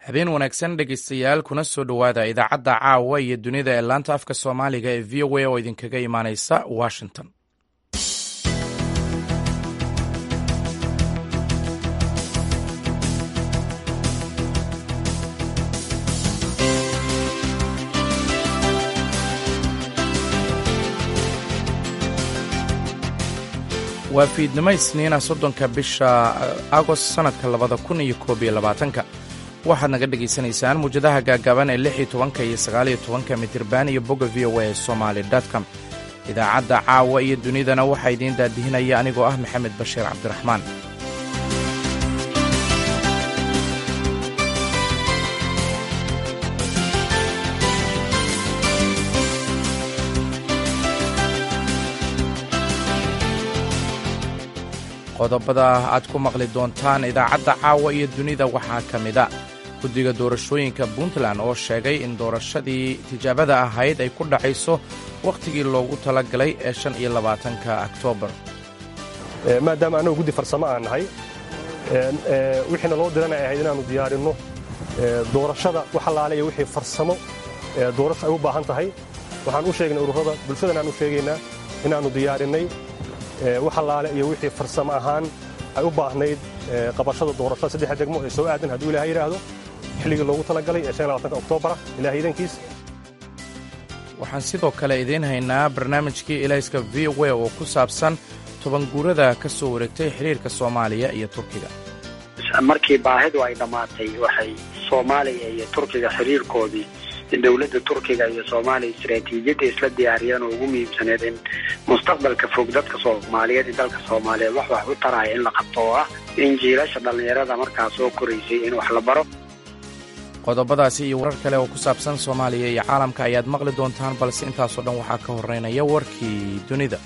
habeen wanaagsan dhegaystayaal kuna soo dhowaada idaacadda caawa iyo dunida ee laanta afka soomaaliga ee v o a oo idinkaga imaanaysa washington waa fiidnimo isniina soddonka bisha agost sannadka labada kun iyo koob iyo labaatanka waxaad naga dhegaysanaysaan muwjadaha gaagaaban ee lix iyo tobanka iyo sagaaliyo tobanka mitirban iyo bogga v o a ee somaali com idaacadda caawa iyo dunidana waxaa idiin daadihinaya anigoo ah maxamed bashiir cabdiraxmaan qodobada aad ku maqli doontaan idaacadda caawa iyo dunida waxaa ka mida guddiga doorashooyinka puntland oo sheegay in doorashadii tijaabada ahayd ay ku dhacayso wakhtigii loogu talagalay ee shan iyo labaatanka oktoobar maadaama annagu guddi farsamo aan nahay wixiina loo diranay ahayd inaannu diyaarinno doorashada wax allaale iyo wixii farsamo doorasho ay u baahan tahay waxaan u sheegnay ururada bulshadan aan u sheegaynaa inaannu diyaarinnay wax allaale iyo wixii farsamo ahaan ay u baahnayd qabashada doorashada saddexa degmo ee soo aadan hadduu ilahay yidhaahdo xilligii loogu talagalay ee oktobara ilahay idankiis waxaan sidoo kale idiin haynaa barnaamijkii ilayska v o a oo ku saabsan tobanguurada ka soo wareegtay xidhiirka soomaaliya iyo turkiga markii baahidu ay dhammaatay waxay soomaaliya iyo turkiga xiriirkoodii dowladda turkiga iyo soomaaliya istaraatiijiyadda isla diyaariyeen oo ugu muhiimsaneed in mustaqbalka fog dadka soomaaliyeed iyo dalka soomaaliyeed wax wax u taraya in la qabto oo ah in jiilasha dhallinyarada markaa soo koraysay in wax la baro qodobadaasi iyo warar kale oo ku saabsan soomaaliya iyo caalamka ayaad maqli doontaan balse intaasoo dhan waxaa ka horreynaya warkii dunida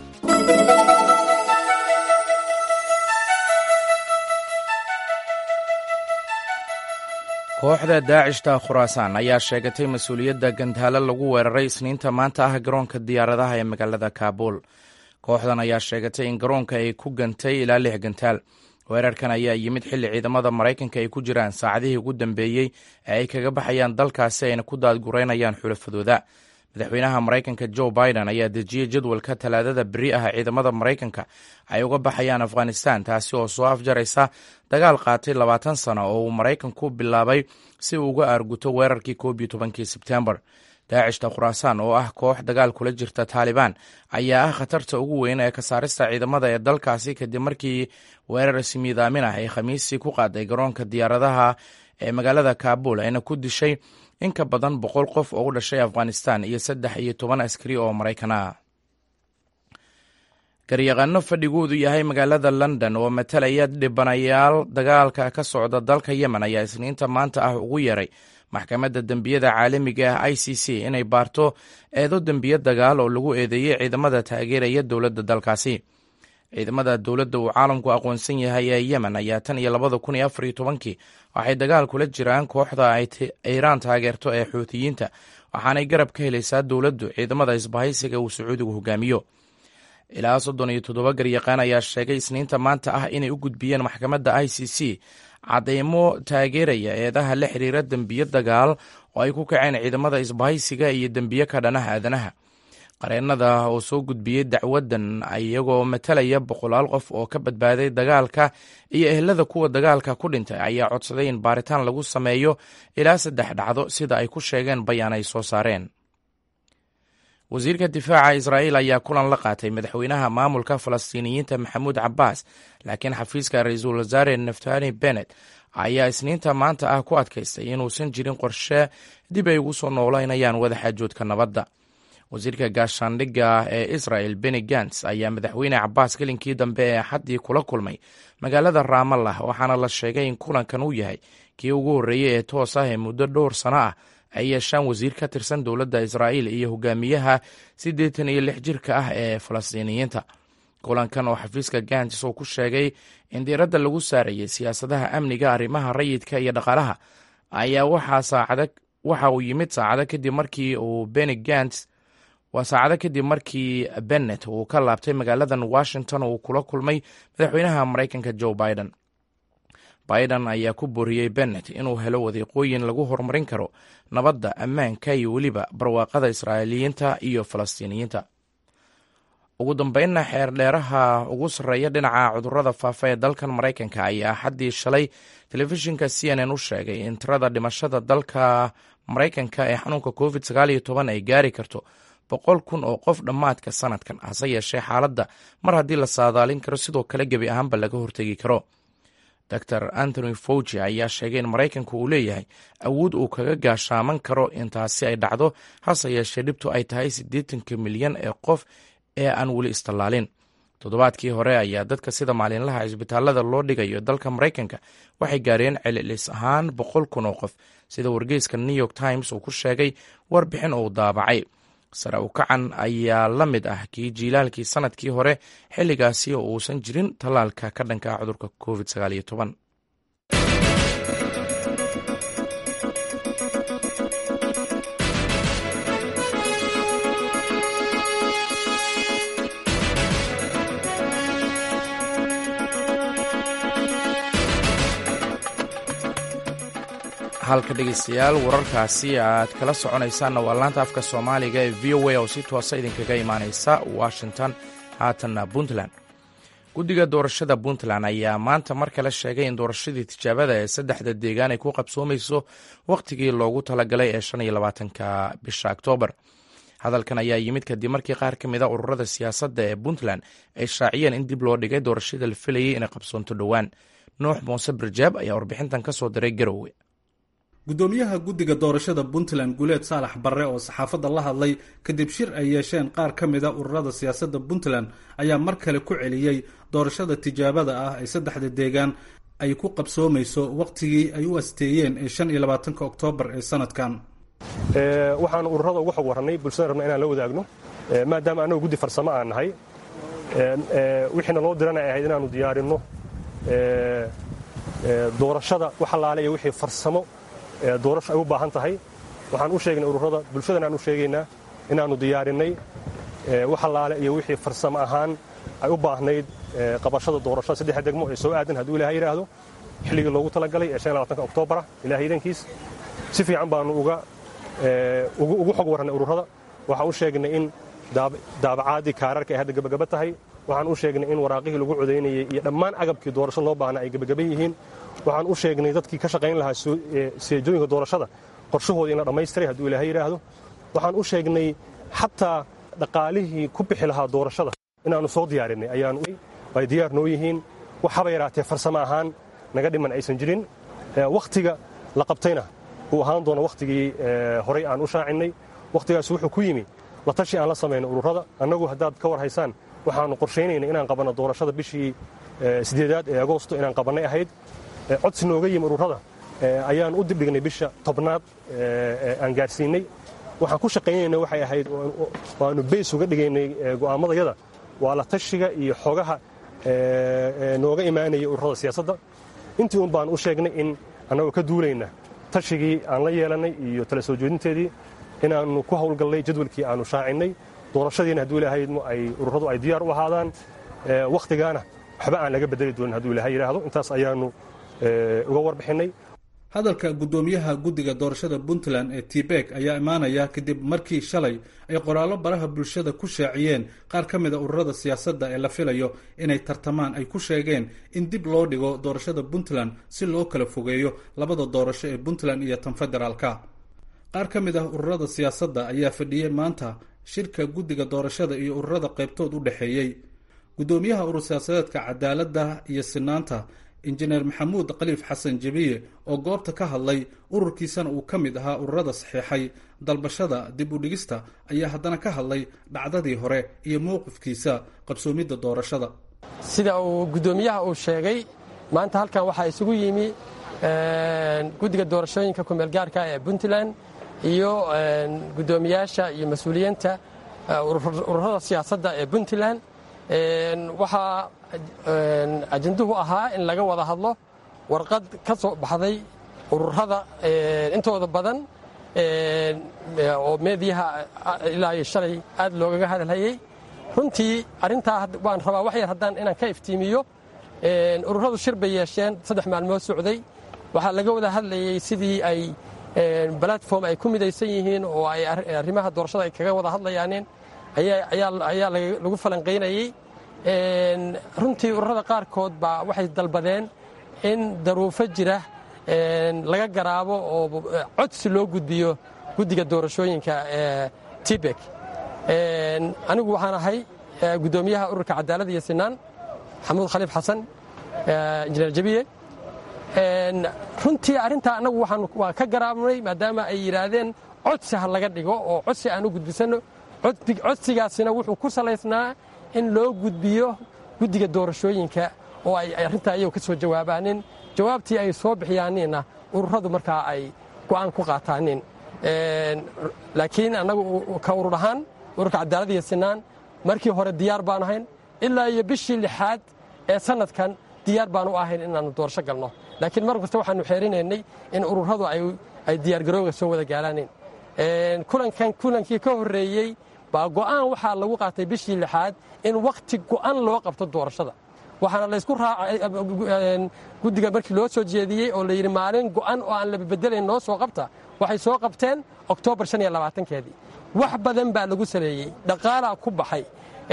kooxda daacishta khuraasaan ayaa sheegatay mas-uuliyadda gantaalo lagu weeraray isniinta maanta ah garoonka diyaaradaha ee magaalada kaabuul kooxdan ayaa sheegatay in garoonka ay ku gantay ilaa lix gantaal weerarkan ayaa yimid xilli ciidamada maraykanka ay ku jiraan saacadihii ugu dambeeyey ee ay kaga baxayaan dalkaasi ayna ku daadgureynayaan xulafadooda madaxweynaha maraykanka joe biden ayaa dejiyey jadwalka talaadada beri ah ciidamada maraykanka ay uga baxayaan afghanistan taasi oo soo afjaraysa dagaal qaatay labaatan sano oo uu maraykanku bilaabay si uu uga aarguto weerarkii koob iyo tobankii sebtembar daacishta khuraasaan oo ah koox dagaal kula jirta taalibaan ayaa ah khatarta ugu weyn ee ka saarista ciidamada ee dalkaasi kadib markii weerar ismiidaamin ah ay khamiisii ku qaaday garoonka diyaaradaha ee magaalada kaabul ayna ku dishay in ka badan boqol qof oo u dhashay afghanistan iyo saddex iyo toban askari oo maraykan ah garyaqaano fadhigoodu yahay magaalada london oo matalaya dhibanayaal dagaalka ka socda dalka yemen ayaa isniinta maanta ah ugu yeeray maxkamadda dembiyada caalamiga ah i c c inay baarto eedo dembiyo dagaal oo lagu eedeeyey ciidamada taageeraya dowladda dalkaasi ciidamada dowladda uu caalamku aqoonsan yahay ee yemen ayaa tan iyo labada kun iyo afar iyo tobankii waxay dagaal kula jiraan kooxda ay iiraan taageerto ee xuutiyiinta waxaanay garab ka helaysaa dowladdu ciidamada isbahaysiga uu sacuudigu hogaamiyo ilaa soddon iyo toddoba garyaqaan ayaa sheegay isniinta maanta ah inay u gudbiyeen maxkamadda i c c cadeymo taageeraya eedaha la xiriira dembiyo dagaal oo ay ku kaceen ciidamada isbahaysiga iyo dembiyo ka dhanaha aadanaha qareennada oo soo gudbiyey dacwaddan iyagoo matalaya boqolaal qof oo ka badbaaday dagaalka iyo ehelada kuwa dagaalka ku dhintay ayaa codsaday in baaritaan lagu sameeyo ilaa saddex dhacdo sida ay ku sheegeen bayaan ay soo saareen wasiirka difaaca israa'iil ayaa kulan la qaatay madaxweynaha maamulka falastiiniyiinta maxamuud cabbaas laakiin xafiiska ra-iisul wasaare naftani bennet ayaa isniinta maanta ah ku adkaystay inuusan jirin qorshe dib ay ugu soo noolaynayaan wadaxaajoodka nabadda wasiirka gaashaandhigga ee israel beni gants ayaa madaxweyne cabbaas gelinkii dambe ee axaddii kula kulmay magaalada raamallah waxaana la sheegay in kulankan uu yahay kii ugu horreeyey ee toos ah ee muddo dhowr sano ah ay yeeshaan wasiir ka tirsan dowladda israa'iil iyo hogaamiyaha siddeetan iyo lix jirka ah ee falastiiniyiinta kulankan oo xafiiska gants uu ku sheegay in diiradda lagu saarayay siyaasadaha amniga arrimaha rayidka iyo dhaqaalaha ayaa waxa uu yimid saacado kadib markii uu beni gants waa saacado kadib markii bennet uu ka laabtay magaaladan washington uu kula kulmay madaxweynaha maraykanka joe biden biden ayaa ku booriyey bennet inuu helo wadiiqooyin lagu horumarin karo nabadda ammaanka iyo weliba barwaaqada israa'iiliyiinta iyo falastiiniyiinta ugu dambeynna xeerdheeraha ugu sarreeya dhinaca cudurrada faafa ee dalkan maraykanka ayaa xaddii shalay telefishinka c n n u sheegay in tirada dhimashada dalka maraykanka ee xanuunka covid sagaal iyo toban ay gaari karto boqol kun oo qof dhammaadka sanadkan hase yeeshee xaaladda mar haddii la saadaalin karo sidoo kale gebi ahaanba laga hortegi karo dor anthony fauji ayaa sheegay in maraykanku uu leeyahay awood uu kaga gaashaaman karo intaasi ay dhacdo hase yeeshee dhibtu ay tahay siddeetanka milyan ee qof ee aan weli istallaalin toddobaadkii hore ayaa dadka sida maalinlaha cisbitaalada loo dhigayo dalka maraykanka waxay gaareen celilis ahaan boqol kun oo qof sida wargeyska new york times uu ku sheegay warbixin uu daabacay sare u kacan ayaa la mid ah kii jiilaalkii sanadkii hore xilligaasi oo uusan jirin tallaalka ka dhanka cudurka covid sagaal iyo toban halka dhegeystayaal wararkaasi aad kala soconaysaanna waa laanta afka soomaaliga ee v o a oo si toosa idinkaga imaaneysa washington haatanna puntland guddiga doorashada puntland ayaa maanta mar kale sheegay in doorashadii tijaabada ee saddexda deegaan ay ku qabsoomayso wakhtigii loogu talagalay ee shan iyo labaatanka bisha oktoobar hadalkan ayaa yimid kadib markii qaar ka mid a ururada siyaasadda ee puntland ay shaaciyeen in dib loo dhigay doorashada la filayay inay qabsoonto dhowaan nuux muuse birjaab ayaa warbixintan ka soo diray garowe gudoomiyaha guddiga doorashada puntland guuleed saalax barre oo saxaafadda la hadlay kadib shir ay yeesheen qaar ka mid a ururada siyaasadda puntland ayaa mar kale ku celiyey doorashada tijaabada ah ee saddexda deegaan ay ku qabsoomayso wakhtigii ay u asteeyeen ee shan iyo labaatanka oktoobar ee sanadkan waxaan ururada uga xog warrannay bulshada rabna inaan la wadaagno maadaama annagu guddi farsamo aan nahay wixiina loo dirana ay ahayd inaannu diyaarinno doorashada wax allaale iyo wixii farsamo doorasho ay u baahan tahay waxaan u sheegnay ururada bulshadana aan u sheegaynaa inaannu diyaarinnay wax allaale iyo wixii farsamo ahaan ay u baahnayd qabashada doorashada saddexa degmo ee soo aadan hadduu ilahay yidhaahdo xilligii loogu talagalay ee shan labaatanka oktoobarah ilahay idankiis si fiican baannu uga ugu xog warrannay ururada waxaan u sheegnay in daabacaadii kaararka ay hadda gebagaba tahay waxaan u sheegnay in waraaqihii lagu codaynayey iyo dhammaan agabkii doorasho loo baahna ay gebagaban yihiin waxaan u sheegnay dadkii ka shaqayn lahaa seejooyinka doorashada qorshahooda in la dhammaystiray hadduu ilaahay yidhaahdo waxaan u sheegnay xataa dhaqaalihii ku bixi lahaa doorashada inaannu soo diyaarinay ayaanu ay diyaar noo yihiin wax haba yaraatee farsamo ahaan naga dhiman aysan jirin wakhtiga la qabtayna uu ahaan doono wakhtigii horay aan u shaacinnay wakhtigaas wuxuu ku yimi la tashi aan la samayno ururada annagu haddaad ka war haysaan waxaannu qorshaynayna inaan qabanno doorashada bishii sideedaad ee agoosto inaan qabannay ahayd codsi nooga yimi ururada ayaan u dibdhignay bisha tobnaad aan gaadhsiinnay waxaan ku shaqaynayna waxay ahayd waannu beys uga dhigaynay go'aamadayada waa la tashiga iyo xogaha nooga imaanaya ururada siyaasadda intii un baan u sheegnay in annagoo ka duulayna tashigii aan la yeelannay iyo tala soo jeedinteedii inaannu ku hawlgallay jadwalkii aannu shaacinnay doorashadiina hadduu ilaahay ay ururadu ay diyaar u ahaadaan wakhtigaana waxba aan laga bedeli doonin hadduu ilaahay yidhaahdo intaas ayaannu uga warbixinnay hadalka guddoomiyaha guddiga doorashada puntland ee tibek ayaa imaanaya kadib markii shalay ay qoraallo baraha bulshada ku shaaciyeen qaar ka mid a ururada siyaasadda ee la filayo inay tartamaan ay ku sheegeen in dib loo dhigo doorashada puntland si loo kala fogeeyo labada doorasho ee puntland iyo tan federaalka qaar ka mid ah ururada siyaasadda ayaa fadhiyey maanta shirka guddiga doorashada iyo ururada qaybtood u dhexeeyey guddoomiyaha urur siyaasadeedka cadaaladda iyo sinaanta injineer maxamuud khaliif xasan jebiye oo goobta ka hadlay ururkiisana uu ka mid ahaa ururada saxiixay dalbashada dib u dhigista ayaa haddana ka hadlay dhacdadii hore iyo mowqifkiisa qabsoomidda doorashada sida uu guddoomiyaha uu sheegay maanta halkan waxaa isugu yimi guddiga doorashooyinka kumeelgaarka ee puntland iyo guddoomiyaasha iyo mas-uuliyiinta ururada siyaasadda ee puntland waxaa ajanduhu ahaa in laga wada hadlo warqad ka soo baxday ururada intooda badan oo meediyaha ilaa iyo shalay aad loogaga hadalhayey runtii arrintaa waan rabaa wax yar haddaan inaan ka iftiimiyo ururadu shir bay yeesheen saddex maalmood socday waxaa laga wada hadlayey sidii ay balatform ay ku midaysan yihiin oo ay arrimaha doorashada ay kaga wada hadlayaaneen ayaa lagu falanqaynayey runtii ururada qaarkood baa waxay dalbadeen in daruufo jira laga garaabo oo codsi loo gudbiyo guddiga doorashooyinka tibek anigu waxaan ahay guddoomiyaha ururka cadaalada iyo sinaan maxamuud khaliif xasan injineer jabiye runtii arrintaa annagu waa ka garaabnay maadaama ay yidhaahdeen codsi ha laga dhigo oo codsi aan u gudbisanno codsigaasina wuxuu ku salaysnaa in loo gudbiyo guddiga doorashooyinka oo ay arrintaa iyagu ka soo jawaabaanin jawaabtii ay soo bixiyaaniinna ururadu markaa ay go'aan ku qaataanin laakiin annagu ka urur ahaan ururka cadaalad iyo sinaan markii hore diyaar baanu ahayn ilaa iyo bishii lixaad ee sanadkan diyaar baanu ahayn inaannu doorasho galno laakiin mar kasta waxaanu xeerinaynay in ururadu ay diyaargarooga soo wada gaalaaneen kulankan kulankii ka horreeyey baa go'aan waxaa lagu qaatay bishii lixaad in wakhti go'an loo qabto doorashada waxaana laysku raacay guddiga markii loo soo jeediyey oo layidhi maalin go'an oo aan la bedelayn noo soo qabta waxay soo qabteen oktoobar shan iyo labaatankeedii wax badan baa lagu saleeyey dhaqaalaa ku baxay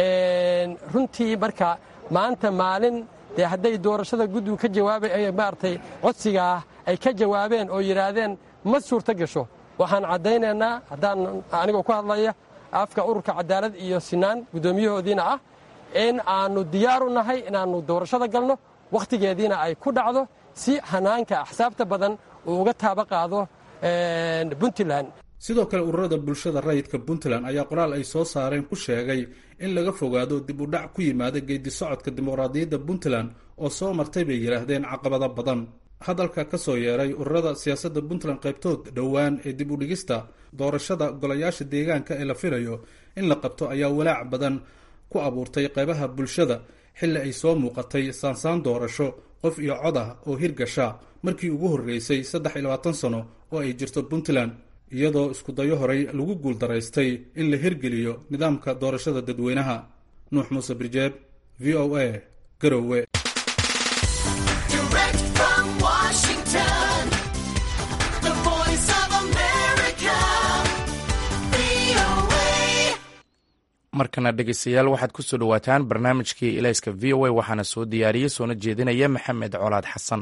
runtii marka maanta maalin dee hadday doorashada guddigu ka jawaabay maaragtay codsigaa ay ka jawaabeen oo yidhaahdeen ma suurto gasho waxaan caddaynaynaa haddaan anigoo ku hadlaya afka ururka cadaalad iyo sinaan guddoomiyahoodiina ah in aannu diyaar u nahay inaannu doorashada galno wakhtigeediina ay ku dhacdo si hanaanka axsaabta badan uu uga taaba qaado puntland sidoo kale ururada bulshada rayidka puntland ayaa qoraal ay soo saareen ku sheegay in laga fogaado dib u dhac ku yimaada geedi socodka dimuqraadiyadda puntland oo soo martay bay yidhaahdeen caqabado badan hadalka ka soo yeeray ururada siyaasadda puntland qaybtood dhowaan ee dib u dhigista doorashada golayaasha deegaanka ee la filayo in la qabto ayaa walaac badan ku abuurtay qaybaha bulshada xilli ay soo muuqatay saansaan doorasho qof iyo cod ah oo hirgasha markii ugu horreysay saddex iyo labaatan sano oo ay jirto puntland iyadoo iskudayo horay lagu guuldaraystay in la hirgeliyo nidaamka doorashada dadweynaha nuux muuse birjeeb v o a garowe markana dhegeystayaal waxaad ku soo dhowaataan barnaamijkii ilayska v o a waxaana soo diyaariyey soona jeedinaya maxamed colaad xasan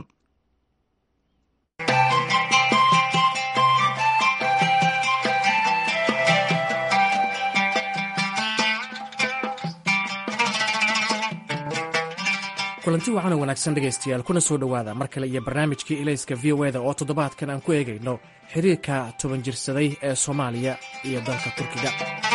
kulanti waxaana wanaagsan dhegaystayaal kuna soo dhowaada mar kale iyo barnaamijkii ilayska v o eda oo toddobaadkan aan ku eegayno xiriirka toban jirsaday ee soomaaliya iyo dalka turkiga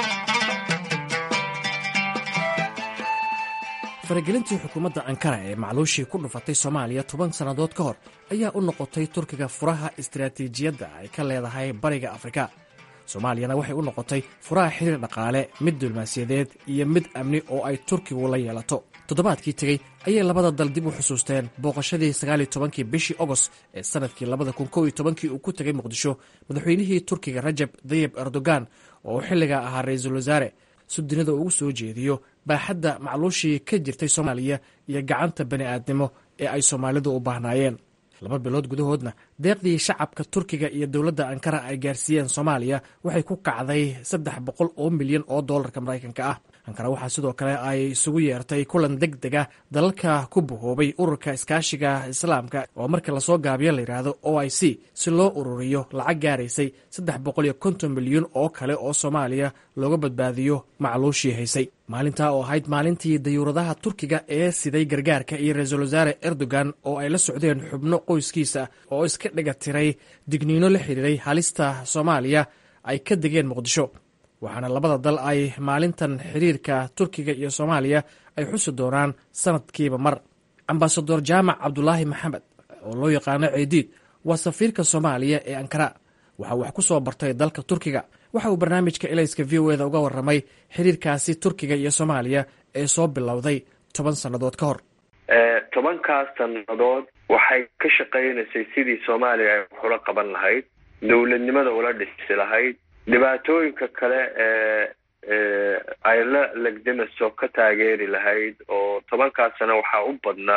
faragelintii xukuumadda ankara ee macluushii ku dhufatay soomaaliya toban sannadood ka hor ayaa u noqotay turkiga furaha istaraatiijiyadda ay ka leedahay bariga afrika soomaaliyana waxay u noqotay furaha xiriir dhaqaale mid diblomaasiyadeed iyo mid amni oo ay turkigu la yeelato toddobaadkii tegey ayay labada dal dib u xusuusteen booqashadii sagaaliyo tobankii bishii ogost ee sannadkii labada kun kow iyo tobankii uu ku tegay muqdisho madaxweynihii turkiga rajab dayib erdogan oo uu xilligaa ahaa ra-iisul wasaare si dunida ugu soo jeediyo baaxadda macluushii ka jirtay soomaaliya iyo gacanta bani aadnimo ee ay soomaalidu u baahnaayeen laba bilood gudahoodna deeqdii shacabka turkiga iyo dowladda ankara ay gaarsiiyeen soomaaliya waxay ku kacday saddex boqol oo milyan oo dollarka maraykanka ah ankara waxaa sidoo kale ay isugu yeertay kulan deg deg ah dalalka ku bahoobay ururka iskaashiga islaamka oo marka lasoo gaabiyo layidhaahdo o i c si loo ururiyo lacag gaaraysay saddex boqol iyo konton milyan oo kale oo soomaaliya looga badbaadiyo macluushii haysay maalintaa oo ahayd maalintii dayuuradaha turkiga ee siday gargaarka iyo ra-iisul wasaare erdogan oo ay la socdeen xubno qoyskiisa oo iska dhiga tiray digniino la xidhiiray halista soomaaliya ay ka degeen muqdisho waxaana labada dal ay maalintan xiriirka turkiga iyo soomaaliya ay xusi doonaan sanadkiiba mar ambasador jaamac cabdulaahi maxamed oo loo yaqaano ceediid waa safiirka soomaaliya ee ankara waxaa wax ku soo bartay dalka turkiga waxa uu barnaamijka elayska v o eda uga warramay xiriirkaasi turkiga iyo soomaaliya ee soo bilowday toban sannadood ka hor tobankaas sannadood waxay ka shaqaynaysay sidii soomaaliya ay waxula qaban lahayd dowladnimada ula dhisi lahayd dhibaatooyinka kale ee ay la legdamaso ka taageeri lahayd oo tobankaas sano waxaa u badnaa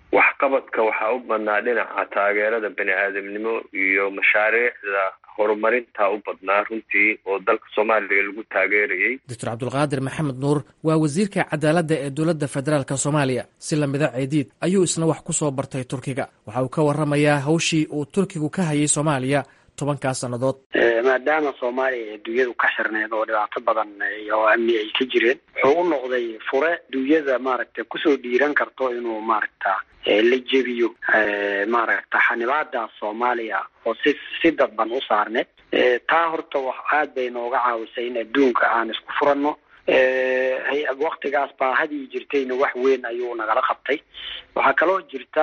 waxqabadka waxaa u badnaa dhinaca taageerada bani aadamnimo iyo mashaariicda horumarinta u badnaa runtii oo dalka soomaaliya lagu taageerayay doctor cabdulqaadir maxamed nuur waa wasiirka cadaaladda ee dowladda federaalk soomaaliya si lamida ceediid ayuu isna wax ku soo bartay turkiga waxa uu ka waramayaa hawshii uu turkigu ka hayay soomaaliya tobankaas sannadood maadaama soomaaliya ee dunyadu ka xirneed oo dhibaato badan oo amni ay ka jireen wuxuu u noqday fure dunyada maaragta kusoo dhiiran karto inuu maaragta la jebiyo maaragta xanibaadaas soomaaliya oo si si dadban u saarneed taa horta wax aad bay nooga caawisay in adduunka aan isku furanno waktigaas baahadii jirtayna wax weyn ayuu nagala qabtay waxaa kaloo jirta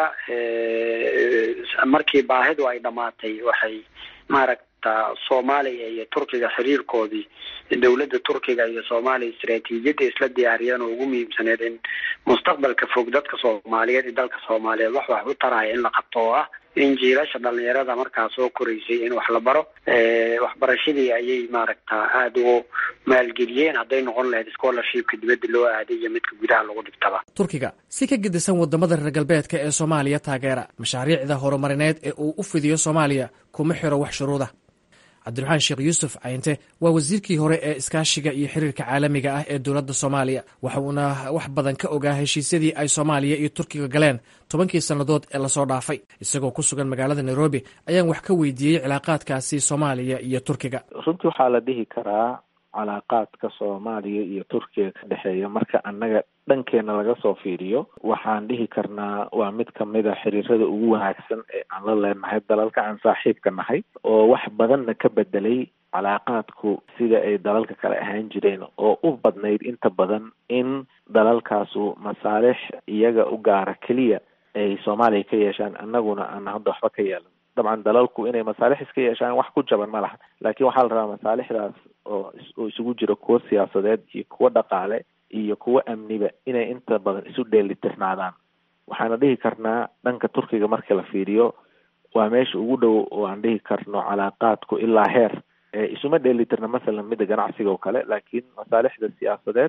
markii baahidu ay dhamaatay waxay maaragta soomaaliya iyo turkiga xiriirkoodii dowladda turkiga iyo soomaaliya istaraatiijiyadda isla diyaariyeen oo ugu muhiimsaneed in mustaqbalka fog dadka soomaaliyeed iyo dalka soomaaliyeed wax wax u taraya in la qabto oo ah in jiilasha dhalinyarada markaa soo koraysay in wax la baro waxbarashadii ayay maaragta aada ugu maalgeliyeen hadday noqon lahayd scholarshipka dibadda loo aaday iyo midka gudaha lagu dhigtaba turkiga si ka gedisan wadamada reer galbeedka ee soomaaliya taageera mashaariicda horumarineed ee uu u fidiyo soomaaliya kuma xiro wax shuruuda cabdiraxmaan sheekh yuusuf cayinte waa wasiirkii hore ee iskaashiga iyo xiriirka caalamiga ah ee dowladda soomaaliya waxa uuna wax badan ka ogaa heshiisyadii ay soomaaliya iyo turkiga galeen tobankii sannadood ee lasoo dhaafay isagoo ku sugan magaalada nairobi ayaan wax ka weydiiyey cilaaqaadkaasi soomaaliya iyo turkiga runtii waxaa la dhihi karaa calaaqaadka soomaaliya iyo turkiga ka dhexeeya marka annaga dhankeena laga soo fiiriyo waxaan dhihi karnaa waa mid kamid a xiriirada ugu wanaagsan ee aan la leenahay dalalka aan saaxiibka nahay oo wax badanna ka bedelay calaaqaadku sida ay dalalka kale ahaan jireen oo u badnayd inta badan in dalalkaasu masaalix iyaga u gaara keliya ay soomaaliya ka yeeshaan annaguna aan hadda waxba ka yeelan dabcan dalalku inay masaalix iska yeeshaan wax ku jaban ma laha laakiin waxaa la rabaa masaalixdaas oo oo isugu jira kuwo siyaasadeed iyo kuwo dhaqaale iyo kuwo amniba inay inta badan isu dheelitirnaadaan waxaana dhihi karnaa dhanka turkiga marka la fiiriyo waa meesha ugu dhow oo aan dhihi karno calaaqaadku ilaa heer isuma dheelitirna masalan midda ganacsiga oo kale laakiin masaalixda siyaasadeed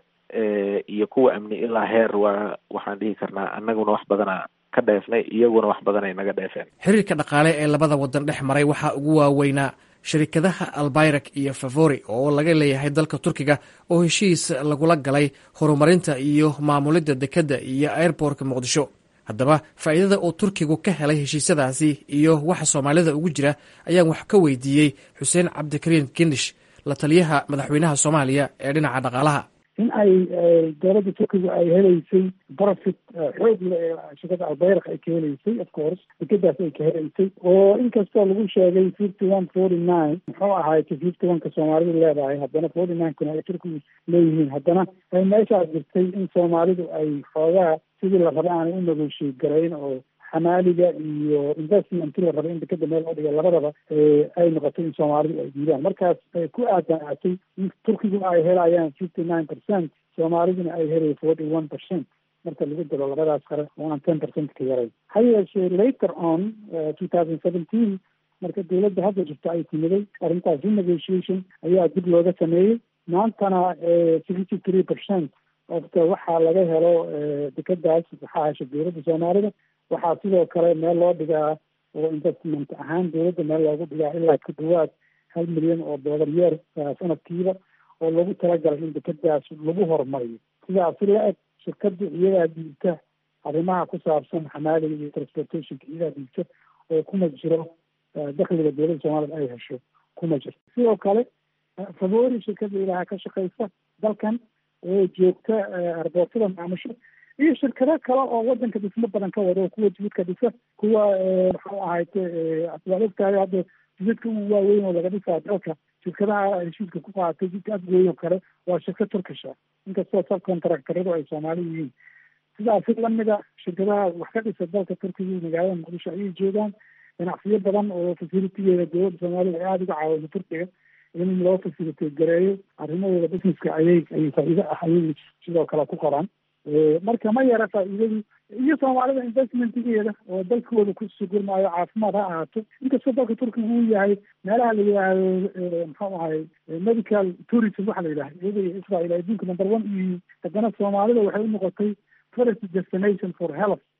iyo kuwa amni ilaa heer waa waxaan dhihi karnaa annaguna wax badana ka dheefnay iyaguna wax badan ay naga dheefeen xiriirka dhaqaale ee labada wadan dhex maray waxaa ugu waaweynaa shirikadaha albayrak iyo favori oo laga leeyahay dalka turkiga oo heshiis lagula galay horumarinta iyo maamulidda dekedda iyo airbortka muqdisho haddaba faa'iidada uu turkigu ka helay heshiisyadaasi iyo waxa soomaalida ugu jira ayaan wax ka weydiiyey xuseen cabdikariim kindish la taliyaha madaxweynaha soomaaliya ee dhinaca dhaqaalaha in ay dowladda turkiga ay helaysay profit xoog le ee shirkada albayrak ay ka helaysay of course dekedaas ay ka helaysay oo inkastoo lagu sheegay fifty one forty nine muxuu ahaayta fifty one ka soomaalidu leedahay haddana forty nine kuna ay turkigu leeyihiin haddana ay meeshaas jirtay in soomaalidu ay xoogaa sidii la raba aanay u negotiate garayn oo xamaaliga iyo investmentkii la raba in dekeda meel loo dhiga labadaba ay noqotay in soomaalidu ay diidaan markaas ku aadanaatay in turkigu ay helayaan fifty nine percent soomaaliduna ay helay forty one percent marka lagu dalo labadaas qare oo aan ten percent ka yarayn ha yeeshee later on two thousand seventeen marka dowladda hadda jirta ay timiday arrintaas renegotiation ayaa dib looga sameeyey maantana sixty three percent ofta waxaa laga helo dekedaas waxaa hesha dowladda soomaalida waxaa sidoo kale meel loo dhigaa oo investment ahaan dowladda meel loogu dhigaa ilaa ku dhawaad hal milyan oo dollar yeer sanadkiiba oo lagu talagalay in dekedaas lagu horumariyo sidaas si la eg shirkada iyadaa diigta arrimaha ku saabsan xamaaliga iyo transportationka iyadaa diigta oo kuma jiro dakliga dowladda soomaalida ay hesho kuma jiro sidoo kale favori shirkada ilaha ka shaqeysa dalkan oo joogta arbootada maamusho iyo shirkado kale oo wadanka dhismo badan ka wada oo kuwa jididka dhisa kuwa maxuu ahayte waad ogtahay hadda jididka u waaweyn oo laga dhisaa dalka shirkadaha heshiiska ku qaatay jidka afgooy oo kale waa shirkad turkisha inkastoo subcontractoradu ay soomaali yihiin sidaasi lamida shirkadaha wax ka dhisa dalka turkiga magaalada muqdisho ayay joogaan ganacsiyo badan oo facilitigeeda dowladda soomaalida ay aada uga caawiso turkiga in loo facilitate gareeyo arrimahooda businesska ayay ay faa'iido ah ayay sidoo kale ku qoraan marka ma yara faa'iidadu iyo soomaalida investmentgeeda oo dalkooda ku sugurmaayo caafimaad ha ahaato inkastoo dalka turkiga uu yahay meelaha la yidhaahdo muxuu ahay medical tourism waxa la yidhaha iyada iyo israel adduunka number one iyo haddana soomaalida waxay u noqotay first destination for health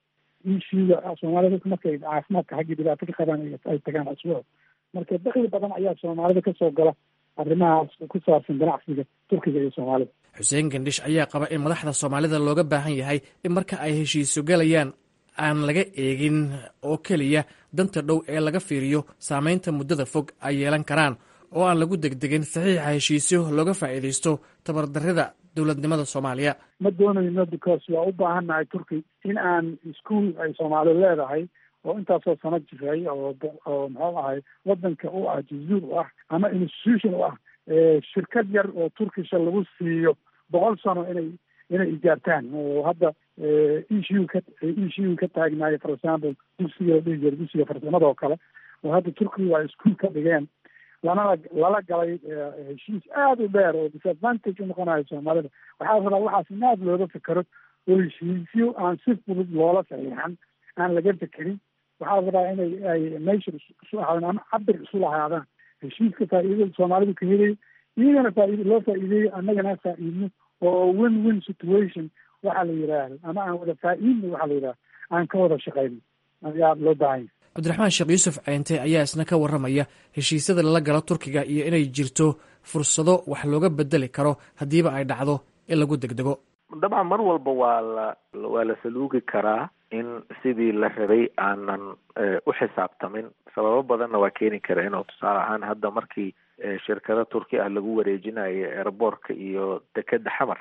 ishiiga soomaalida markay caafimaadka xaggii dhibaato ka qabaan ay tagaan asbuuc marka dakli badan ayaa soomaalida kasoo gala arrimahaas ku saabsan ganacsiga turkiga iyo soomaalida xuseen gandhish ayaa qaba in madaxda soomaalida looga baahan yahay in marka ay heshiiso galayaan aan laga eegin oo keliya danta dhow ee laga fiiriyo saameynta muddada fog ay yeelan karaan oo aan lagu degdegin saxiixa heshiisyo looga faa'iidaysto tabardarrida dowladnimada soomaaliya ma doonayno because waa u baahannahay turki in aan ischool ay soomaali leedahay oo intaasoo sano jiray oo oo muxuu ahay wadanka u ah jazuur u ah ama institution u ah shirkad yar oo turkisha lagu siiyo boqol sano inay inay ijaartaan oo hadda ishu ka ishu ka taagnaayo for example dugsiga la dhihi jira dugsiga farsamada oo kale oo hadda turkiga waa ischool ka dhigeen lanala lala galay heshiis aada u dheer oo disadvantage u noqonayo soomaalida waxaa rabaa waxaas in aada looga fekero oo heshiisyo aan si fudud loola saxiixan aan laga fekerin waxaa rabaa inay ay meesha isu ahaadaan ama cabir isu lahaadaan heshiiska faa'iidada soomaalidu ka helay iyagana faa'iido loo faa'iideeyo annagana faa'iidno oo win win situation waxaa la yidhaahdo ama aan wada faa'iidno waxaa la yidhahdo aan ka wada shaqayno ayaa loo baahanya cabdiraxmaan sheekh yuusuf ceente ayaa isna ka warramaya heshiisyada lala galo turkiga iyo inay jirto fursado wax looga bedeli karo haddiiba ay dhacdo in lagu degdego dabcan mar walba waa la waa la saluugi karaa in sidii la rabay aanan u xisaabtamin sababo badanna waa keeni kara inuu tusaale ahaan hadda markii shirkado turki ah lagu wareejinayo airboortka iyo dekeda xamar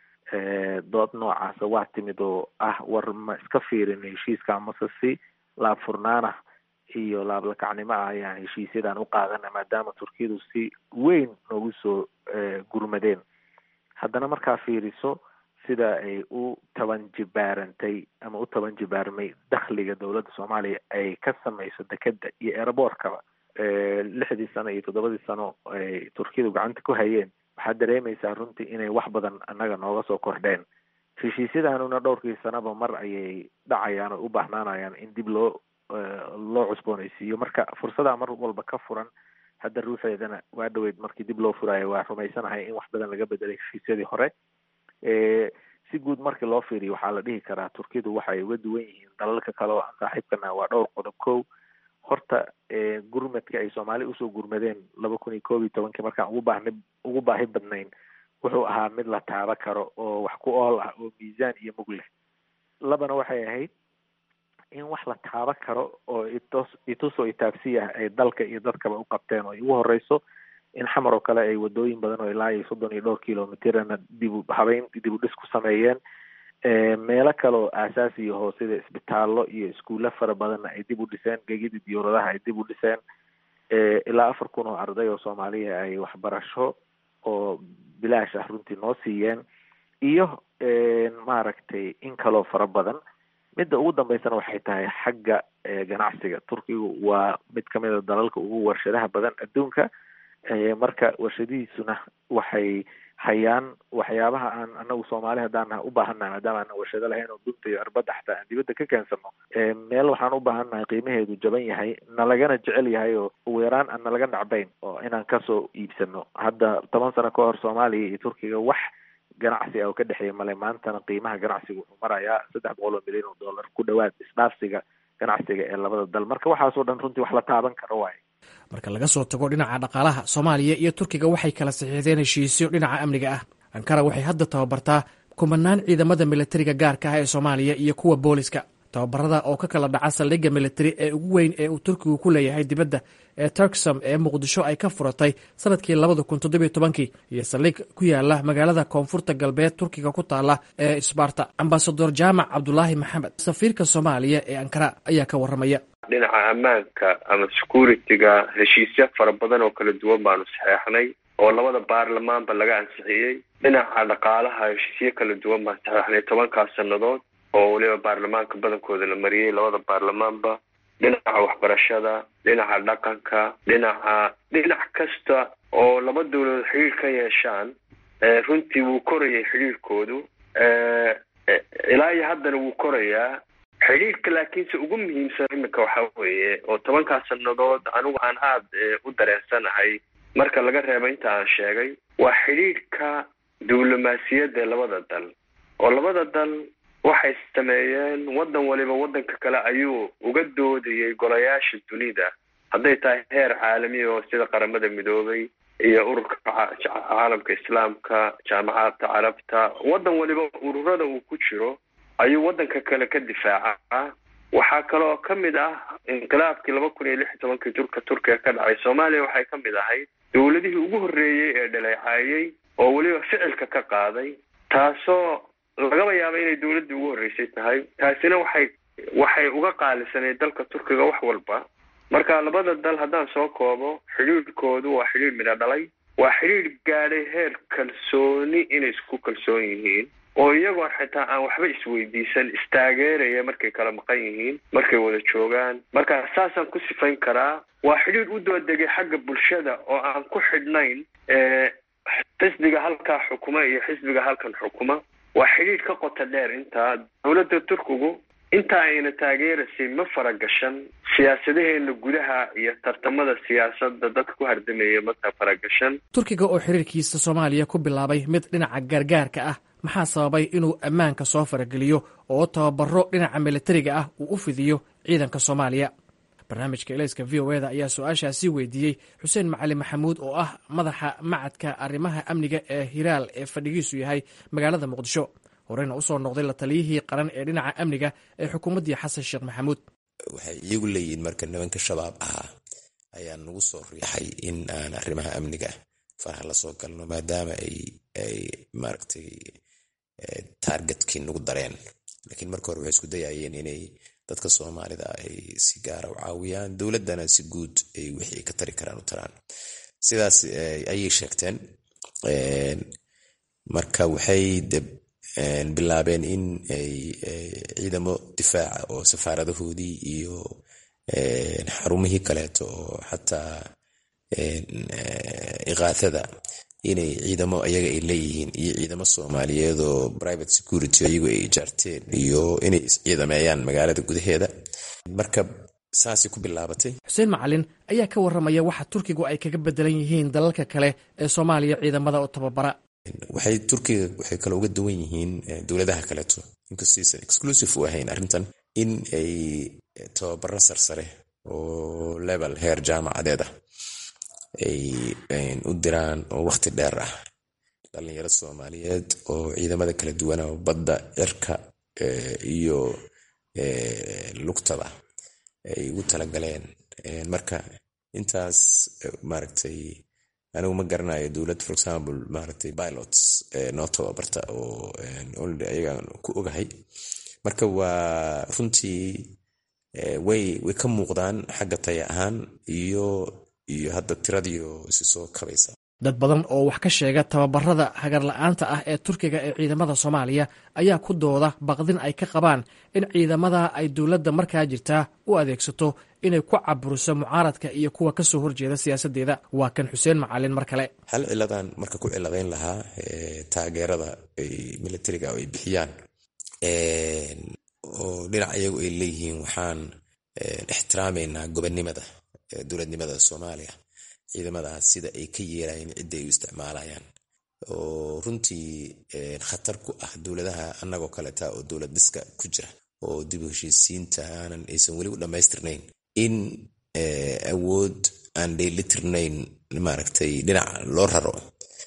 dood noocaasa waa timid oo ah war ma iska fiirin heshiiska amase si laab furnaanah iyo laablakacnimo ah ayaan heshiisyadan u qaadana maadaama turkiyadu si weyn noogu soo gurmadeen haddana markaa fiiriso sida ay u taban jibaarantay ama u taban jibaarmay dakhliga dowladda soomaaliya ay ka samayso dekeda iyo airboortkaba lixdii sano iyo toddobadii sano ay turkiyadu gacanta ku hayeen waxaad dareemaysaa runtii inay wax badan annaga nooga soo kordheen heshiisyadanuna dhowrkii sanaba mar ayay dhacayaan oo u baahnaanayaan in dib loo loo cusboonaysiiyo marka fursadaa mar walba ka furan hadda ruuxeedana waa dhaweyd markii dib loo furaayo waa rumaysanahay in wax badan laga bedelay heshiisyadii hore si guud markii loo fiiriyo waxaa la dhihi karaa turkidu waxay uga duwan yihiin dalalka kale oo aan saaxiibkana waa dhowr qodob kow horta gurmadka ay soomaali usoo gurmadeen laba kun iyo koob iyo tobankii markaan ugu baahni ugu baahi badnayn wuxuu ahaa mid la taaba karo oo wax ku ool ah oo miisaan iyo mug leh labana waxay ahayd in wax la taaba karo oo itos itusoo itaabsi ah ay dalka iyo dadkaba u qabteen oo ugu horeyso in xamar oo kale ay wadooyin badan oo ilaa iyo soddon iyo dhowr kilomitirana dibu habeyn dibu dhis ku sameeyeen meelo kale oo aasaasi iyo hoosida isbitaallo iyo iskuulla fara badanna ay dib u dhiseen gegida diyuuradaha ay dib u dhiseen ilaa afar kun oo arday oo soomaaliya ay waxbarasho oo bilaash ah runtii noo siiyeen iyo maaragtay in kaloo fara badan midda ugu dambeysana waxay tahay xagga ganacsiga turkigu waa mid kamid a dalalka ugu warshadaha badan adduunka marka warshadihiisuna waxay hayaan waxyaabaha aan anagu soomaali haddaan nahay u baahannahay maadaama aanan warshado lahayn oo dunta iyo cirbadda xataa aan dibadda ka keensano meel waxaan u baahannahay qiimaheedu jaban yahay nalagana jecel yahay oo ugu yaraan aan nalaga nacbayn oo inaan kasoo iibsano hadda toban sano ka hor soomaaliya iyo turkiga wax ganacsi ah oo ka dhexeeya male maantana qiimaha ganacsiga wuxuu marayaa saddex boqol oo milyan oo dollar ku dhawaad isdhaafsiga ganacsiga ee labada dal marka waxaasoo dhan runtii wax la taaban karo waaye marka laga soo tago dhinaca dhaqaalaha soomaaliya iyo turkiga waxay kala saxiixdeen heshiisyo dhinaca amniga ah ankara waxay hadda tababartaa kumanaan ciidamada militariga gaarka ah ee soomaaliya iyo kuwa booliska tababarada oo ka kala dhaca saldhigga militari ee ugu weyn ee uu turkigu ku leeyahay dibadda ee turksam ee muqdisho ay ka furatay sanadkii labada kun toddobiyo tobankii iyo saldhig ku yaala magaalada koonfurta galbeed turkiga ku taala ee sbarta ambasador jaamac cabdulaahi maxamed safiirka soomaaliya ee ankara ayaa ka warramaya dhinaca ammaanka ama security-ga heshiisyo fara badan oo kala duwan baanu saxeexnay oo labada baarlamaanba laga ansixiyey dhinaca dhaqaalaha heshiisyo kala duwan baan saxeexnay tobankaas sannadood oo weliba baarlamaanka badankooda la mariyey labada baarlamaanba dhinaca waxbarashada dhinaca dhaqanka dhinaca dhinac kasta oo laba dawladood xidhiir ka yeeshaan runtii wuu korayay xidhiirkoodu ilaa iyo haddana wuu korayaa xidhiirka laakiinse ugu muhiimsan iminka waxa weeye oo tobankaas sannadood anigu aan aada u dareensanahay marka laga reebo inta aan sheegay waa xidhiirka diblomaasiyadda ee labada dal oo labada dal waxay sameeyeen waddan waliba waddanka kale ayuu uga doodayay golayaasha dunida hadday tahay heer caalami oo sida qaramada midoobay iyo ururka caalamka islaamka jaamacadda carabta waddan waliba ururada uu ku jiro ayuu waddanka kale ka difaacaa waxaa kaloo ka mid ah inqilaabkii laba kun iyo lix iyo tobankii turka turkiga ka dhacay soomaaliya waxay ka mid ahayd dowladihii ugu horreeyey ee dhaleecaayey oo weliba ficilka ka qaaday taasoo lagaba yaaba inay dowladdii ugu horreysay tahay taasina waxay waxay uga qaalisanay dalka turkiga wax walba marka labada dal haddaan soo koobo xidhiidhkoodu waa xidhiidh midho dhalay waa xidhiidh gaadhay heer kalsooni inay isku kalsoon yihiin oo iyagoo xitaa aan waxba isweydiisan istaageeraya markay kala maqan yihiin markay wada joogaan marka saasaan ku sifayn karaa waa xidhiidh u doodegay xagga bulshada oo aan ku xidhnayn xisbiga halkaa xukuma iyo xisbiga halkan xukuma waa xidhiidh ka qota dheer intaa dowladda turkigu inta ayna taageeraysay ma faragashan siyaasadaheena gudaha iyo tartamada siyaasadda dadka ku hardamaya ma faragashan turkiga oo xiriirkiisa soomaaliya ku bilaabay mid dhinaca gargaarka ah maxaa sababay inuu ammaanka soo farageliyo oo tababaro dhinaca militariga ah uu u fidiyo ciidanka soomaaliya barnaamijka elayska v o eda ayaa su-aashaasi weydiiyey xuseen macali maxamuud oo ah madaxa macadka arrimaha amniga ee hiraal ee fadhigiisu yahay magaalada muqdisho horeyna usoo noqday la taliyihii qaran ee dhinaca amniga ee xukuumaddii xasan sheekh maxamuud waxay iyagu leeyihiin marka nimanka shabaab ahaa ayaa nagu soo riixay in aan arrimaha amniga faraha la soo galno maadaama ay maaragtay taargetkii nagu dareen laakiin marka hore waxay isku dayayeen inay dadka soomaalida ay si gaara u caawiyaan dowladdana si guud ay wixii ka tari karaan u taraan sidaas ayay sheegteen marka waxay bilaabeen in ay ciidamo difaaca oo safaaradahoodii iyo xarumihii kaleeto oo xataa iqaathada inay ciidamo ayaga ay leeyihiin iyo ciidamo soomaaliyeed oo private security ayagu ay ijaarteen iyo inay isciidameeyaan magaalada gudaheeda marka saasay ku bilaabatay xuseen macalin ayaa ka warramaya waxa turkigu ay kaga bedelan yihiin dalalka kale ee soomaaliya ciidamada oo tababara waxay turkiga waxay kale uga duwan yihiin dowladaha kaleeto inkastaysan exclusive u ahayn arrintan in ay tababaro sarsare oo level heer jaamacadeed ah ay u diraan oo wakhti dheer ah dhalinyaro soomaaliyeed oo ciidamada kala duwana badda cirka iyo lugtaba ay ugu talagaleen marka intaas maaragtay anigu ma garanayo dowlad for example maaragtay pilots noo tababarta oo only ayagaan ku ogahay marka waa runtii way way ka muuqdaan xagga taya ahaan iyo iyo hadda tiradiio isi soo kabaysa dad badan oo wax ka sheega tababarada hagarla-aanta ah ee turkiga ee ciidamada soomaaliya ayaa ku dooda baqdin ay ka qabaan in ciidamada ay dowladda markaa jirtaa u adeegsato inay ku caburiso mucaaradka iyo kuwa kasoo horjeeda siyaasadeeda waa kan xuseen macalin mar kale hal ciladan marka ku ciladayn lahaa taageerada militariga ay bixiyaan oo dhinac iyagu ay leeyihiin waxaan ixtiraameynaa gobonnimada dowladnimada soomaaliya ciidamadaas sida ay ka yeelayeen cidda ay u isticmaalayaan oo runtii khatar ku ah dowladaha annagoo kaleta oo dowlad dhiska ku jira oo dib u heshiisiinta aanan aysan weli u dhammaystirnayn in awood aan dheelitirnayn maaragtay dhinac loo raro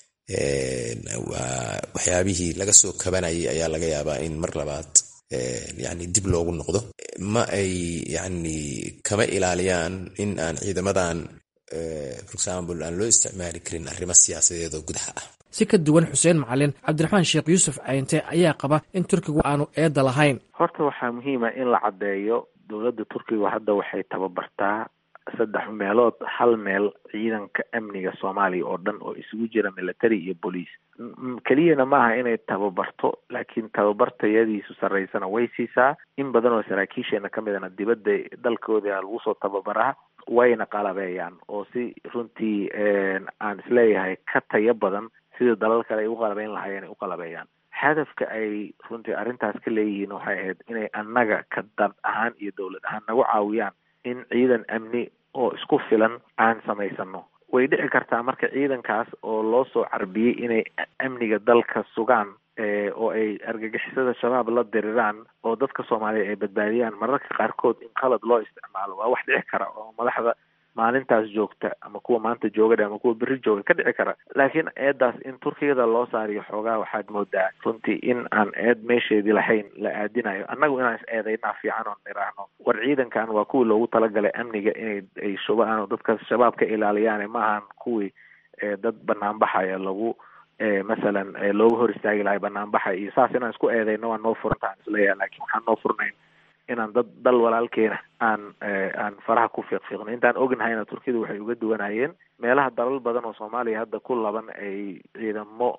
waxyaabihii laga soo kabanayay ayaa laga yaabaa in mar labaad yani dib loogu noqdo ma ay yani kama ilaaliyaan in aan ciidamadan for example aan loo isticmaali karin arrimo siyaasadeed oo gudaha ah si ka duwan xuseen macalin cabdiraxmaan sheekh yuusuf cayinte ayaa qaba in turkigu aanu eedda lahayn horta waxaa muhiima in la caddeeyo dowladda turkiga hadda waxay tababartaa saddex meelood hal meel ciidanka amniga soomaaliya oo dhan oo isugu jira military iyo bolice keliyana maaha inay tababarto laakiin tababartayadiisu sarreysana way siisaa in badan oo saraakiisheena ka midana dibadda dalkooda lagu soo tababaraa wayna qalabeeyaan oo si runtii aan isleeyahay ka tayo badan sida dalal kale ay u qalabeyn lahaayeen ay u qalabeeyaan hadafka ay runtii arrintaas ka leeyihiin waxay ahayd inay annaga ka dad ahaan iyo dowlad ahaan nagu caawiyaan in ciidan amni oo isku filan aan samaysano way dhici kartaa marka ciidankaas oo loo soo carbiyey inay amniga dalka sugaan oo ay argagixisada shabaab la diriraan oo dadka soomaaliya ay badbaadiyaan mararka qaarkood in qalad loo isticmaalo waa wax dhici kara oo madaxda maalintaas joogta ama kuwa maanta joogadha ama kuwa berri jooga ka dhici kara laakiin eedaas in turkiyada loo saariyo xoogaa waxaad moodaa runtii in aan eed meesheedii lahayn la aadinayo annagu inaan is eedaynaa fiican oon niraahno war ciidankan waa kuwii loogu talagalay amniga inay ay shubaan oo dadka shabaab ka ilaaliyaane maahan kuwii dad banaanbaxaya lagu masalan looga hor istaagi lahay banaanbaxa iyo saas inaan isku eedayno waa noo furantahan isleeyahay laakiin waxaan noo furnayn inaan dad dal walaalkeena aan aan faraha ku fiiqfiiqno intaan ognahayna turkiyadu waxay uga duwanayeen meelaha dalal badan oo soomaaliya hadda ku laban ay ciidamo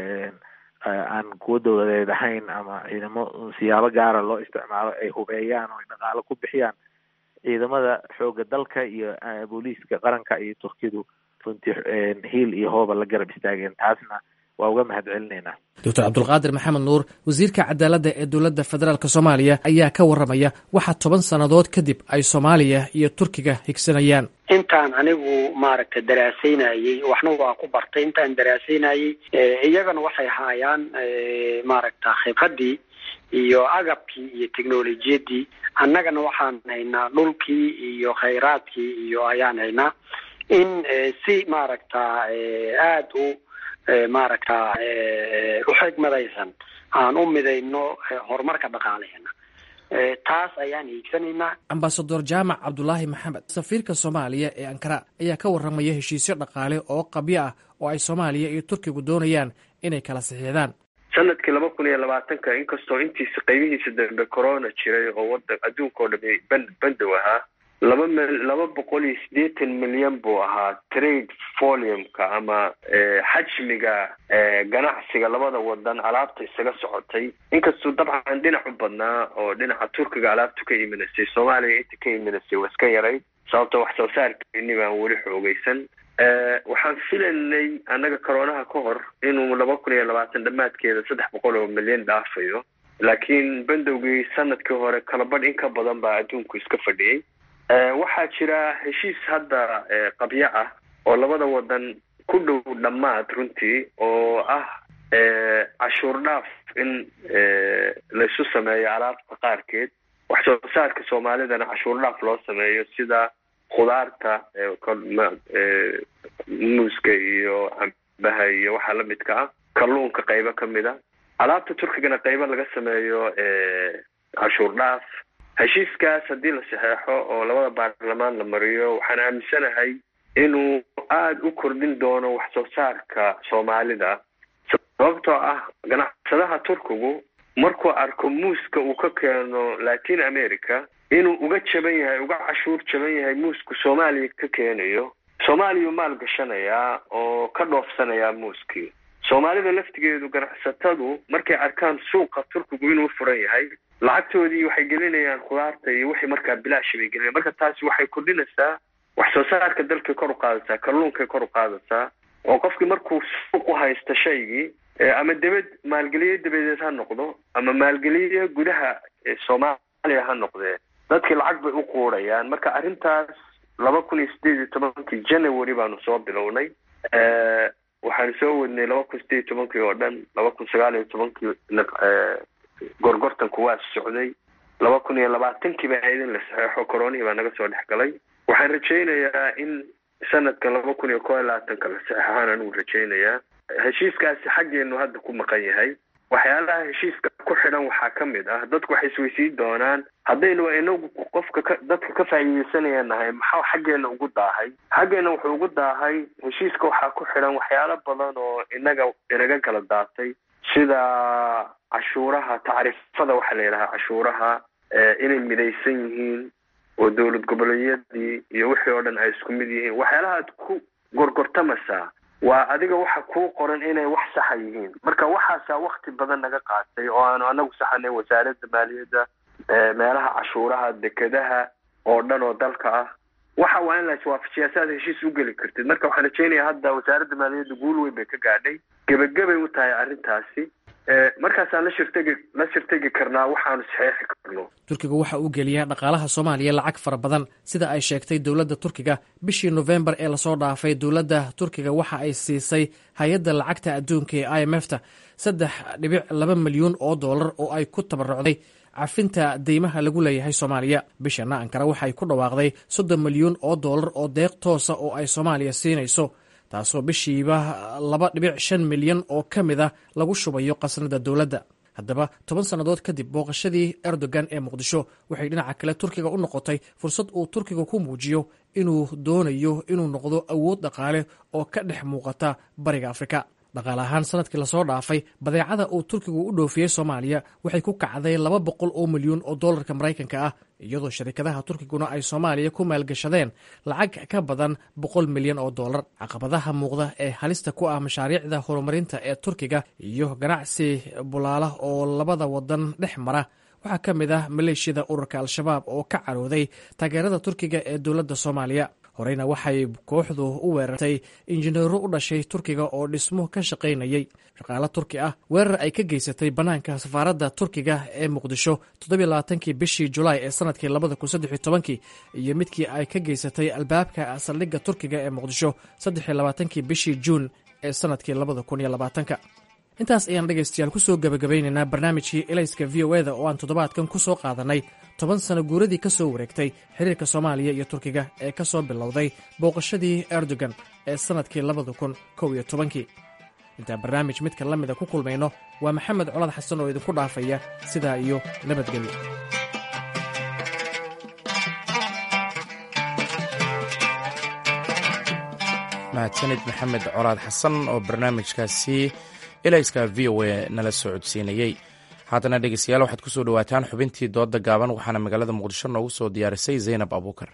aan kuwa dowladeed ahayn ama ciidamo siyaabo gaara loo isticmaalo ay hubeeyaan oo ay dhaqaalo ku bixiyaan ciidamada xooga dalka iyo booliiska qaranka iyo turkiyadu runtii hiil iyo hooba la garab istaageen taasna waa uga mahad celinaynaa doctor cabdulqaadir maxamed nuur wasiirka cadaaladda ee dowladda federaalk soomaaliya ayaa ka warramaya waxa toban sannadood kadib ay soomaaliya iyo turkiga higsanayaan intaan anigu maaragtay daraasaynayey waxna waa ku bartay intaan daraasaynayey iyagana waxay haayaan maaragta khibradii iyo agabkii iyo technolojiyadii annagana waxaan haynaa dhulkii iyo khayraadkii iyo ayaan haynaa in si maaragta aada u maaragta u xigmadaysan aan u midayno horumarka dhaqaaleheena taas ayaan hiigsanaynaa ambasador jaamac cabdulaahi maxamed safiirka soomaaliya ee ankara ayaa ka warramaya heshiisyo dhaqaale oo qabyo ah oo ay soomaaliya iyo turkigu doonayaan inay kala saxiixdaan sanadkii laba kun iyo labaatanka inkastoo intiisa qaybihiisa dambe corona jiray oo wadan adduunka oo dhami ban bandow ahaa laba m laba boqol iyo siddeetan milyan buu ahaa trade volume-ka ama xajmiga ganacsiga labada wadan alaabta isaga socotay inkastuu dabcan dhinac u badnaa oo dhinaca turkiga alaabtu ka imanasay soomaaliya inta ka imanasay waa iska yaray sababto wax soo saarkeeni baan weli xoogeysan waxaan filaynay annaga coroonaha ka hor inuu laba kun iyo labaatan dhammaadkeeda saddex boqol oo milyan dhaafayo laakiin bandowgii sanadkii hore kalabadh in ka badan baa adduunku iska fadhiyey waxaa jira heshiis hadda qabyo ah oo labada wadan ku dhow dhammaad runtii oo ah cashuur dhaaf in laysu sameeyo alaabta qaarkeed wax soo saarka soomaalidana cashuur dhaaf loo sameeyo sida khudaarta muuska iyo cambaha iyo waxaa lamidka ah kalluunka qaybo kamid a alaabta turkigana qaybo laga sameeyo cashuur dhaaf heshiiskaas haddii la saxeexo oo labada baarlamaan la mariyo waxaan aaminsanahay inuu aada u kordhin doono wax soo saarka soomaalida sababtoo ah ganacsadaha turkigu markuu arko muuska uu ka keeno latin america inuu uga jaban yahay uga cashuur jaban yahay muusku soomaaliya ka keenayo soomaaliyau maal gashanayaa oo ka dhoofsanayaa muuskii soomaalida laftigeedu ganacsatadu markay arkaan suuqa turkigu inuu furan yahay lacagtoodii waxay gelinayaan khudaarta iyo wixii markaa bilaashi bay gelinayan marka taasi waxay kordhinaysaa wax soo saarka dalkay kor u qaadaysaa kalluunkay kor u qaadaysaa oo qofkii markuu suuq u haysta shaygii ama debed maalgeliye dabadeed ha noqdo ama maalgeliye gudaha soomaaliya ha noqdee dadkii lacag bay u quudhayaan marka arrintaas laba kun iyo sideed iyo tobankii january baanu soo bilownay waxaanu soo wadnay laba kun sideed iyo tobankii oo dhan laba kun sagaal iyo tobankii gorgortanku waa socday laba kun iyo labaatankii baa ahayd in la saxeexo coronihii baa naga soo dhex galay waxaan rajaynayaa in sanadka laba kun iyo koo iyo labaatanka la saxeexaan anigu rajaynayaa heshiiskaasi xaggeenu hadda ku maqan yahay waxyaalaha heshiiska ku xidhan waxaa ka mid ah dadku waxay isweysiin doonaan haddaynu inagu qofka ka dadka ka faa'iideysanaya nahay maxaa xaggeena ugu daahay xaggeena wuxuu ugu daahay heshiiska waxaa ku xidhan waxyaalo badan oo inaga inaga kala daatay sida cashuuraha tacriifada waxaa la yidhahaa cashuuraha inay midaysan yihiin oo dowlad goboleedyadii iyo wixii oo dhan ay isku mid yihiin waxyaalaha aad ku gorgortamaysaa waa adiga waxa kuu qoran inay wax saxa yihiin marka waxaasaa wakti badan naga qaatay oo aanu anagu saxanay wasaaradda maaliyadda meelaha cashuuraha dekedaha oo dhan oo dalka ah waxa waa in la iswaafajiyaa si aad heshiis u geli kartid marka waxaan rajaynayaa hadda wasaaradda maaliyadda guul weyn bay ka gaadhay gebagabay u tahay arrintaasi markaasaan la shirtegi la shirtegi karnaa waxaanu saxeexi karno turkiga waxa uu geliyaa dhaqaalaha soomaaliya lacag fara badan sida ay sheegtay dowladda turkiga bishii nofembar ee lasoo dhaafay dowladda turkiga waxa ay siisay hay-adda lacagta adduunka ee i m f ta saddex dhibic laba milyuun oo dollar oo ay ku tabarucday cafinta deymaha lagu leeyahay soomaaliya bishana ankara waxay ku dhawaaqday soddon milyuun oo dollar oo deeq toosa oo ay soomaaliya siinayso taasoo bishiiba laba dhibic shan milyan oo ka mid ah lagu shubayo qasnada dowladda haddaba toban sannadood kadib booqashadii erdogan ee muqdisho waxay dhinaca kale turkiga u noqotay fursad uu turkiga ku muujiyo inuu doonayo inuu noqdo awood dhaqaale oo ka dhex muuqata bariga afrika dhaqaale ahaan sanadkii lasoo dhaafay badeecada uu turkigu u dhoofiyey soomaaliya waxay ku kacday laba boqol oo milyuun oo dollarka maraykanka ah iyadoo sharikadaha turkiguna ay soomaaliya ku maalgashadeen lacag ka badan boqol milyan oo dollar caqabadaha muuqda ee halista ku ah mashaariicda horumarinta ee turkiga iyo ganacsi bulaala oo labada wadan dhex mara waxaa ka mid ah maleeshiyada ururka al-shabaab oo ka carooday taageerada turkiga ee dowladda soomaaliya horeyna waxay kooxdu u weerartay injineero u dhashay turkiga oo dhismo ka shaqaynayay shaqaale turki ah weerar ay ka geysatay bannaanka safaaradda turkiga ee muqdisho toddobiylabaatankii bishii julaay ee sanadkii labada kun saddex iyo tobankii iyo midkii ay ka geysatay albaabka saldhigga turkiga ee muqdisho saddexiyo labaatankii bishii juun ee sanadkii labada kun iyo labaatanka intaas ayaan dhegaystayaal ku soo gebagabaynaynaa barnaamijkii elayska v o eda oo aan toddobaadkan ku soo qaadannay toban sano guuradii ka soo wareegtay xiriirka soomaaliya iyo turkiga ee ka soo bilowday booqashadii erdogan ee sannadkii labada kun kow iyo tobankii intaan barnaamij midka la mida ku kulmayno waa maxamed colad xasan oo idinku dhaafaya sidaa iyo nabadgelyo mahadsanid maxamed colaad xasan oo barnaamijkaasi elayska v o a nala soo codsiinayey haddana dhegeystayaal waxaad ku soo dhowaataan xubintii doodda gaaban waxaana magaalada muqdisho noogu soo diyaarisay zaynab abuukar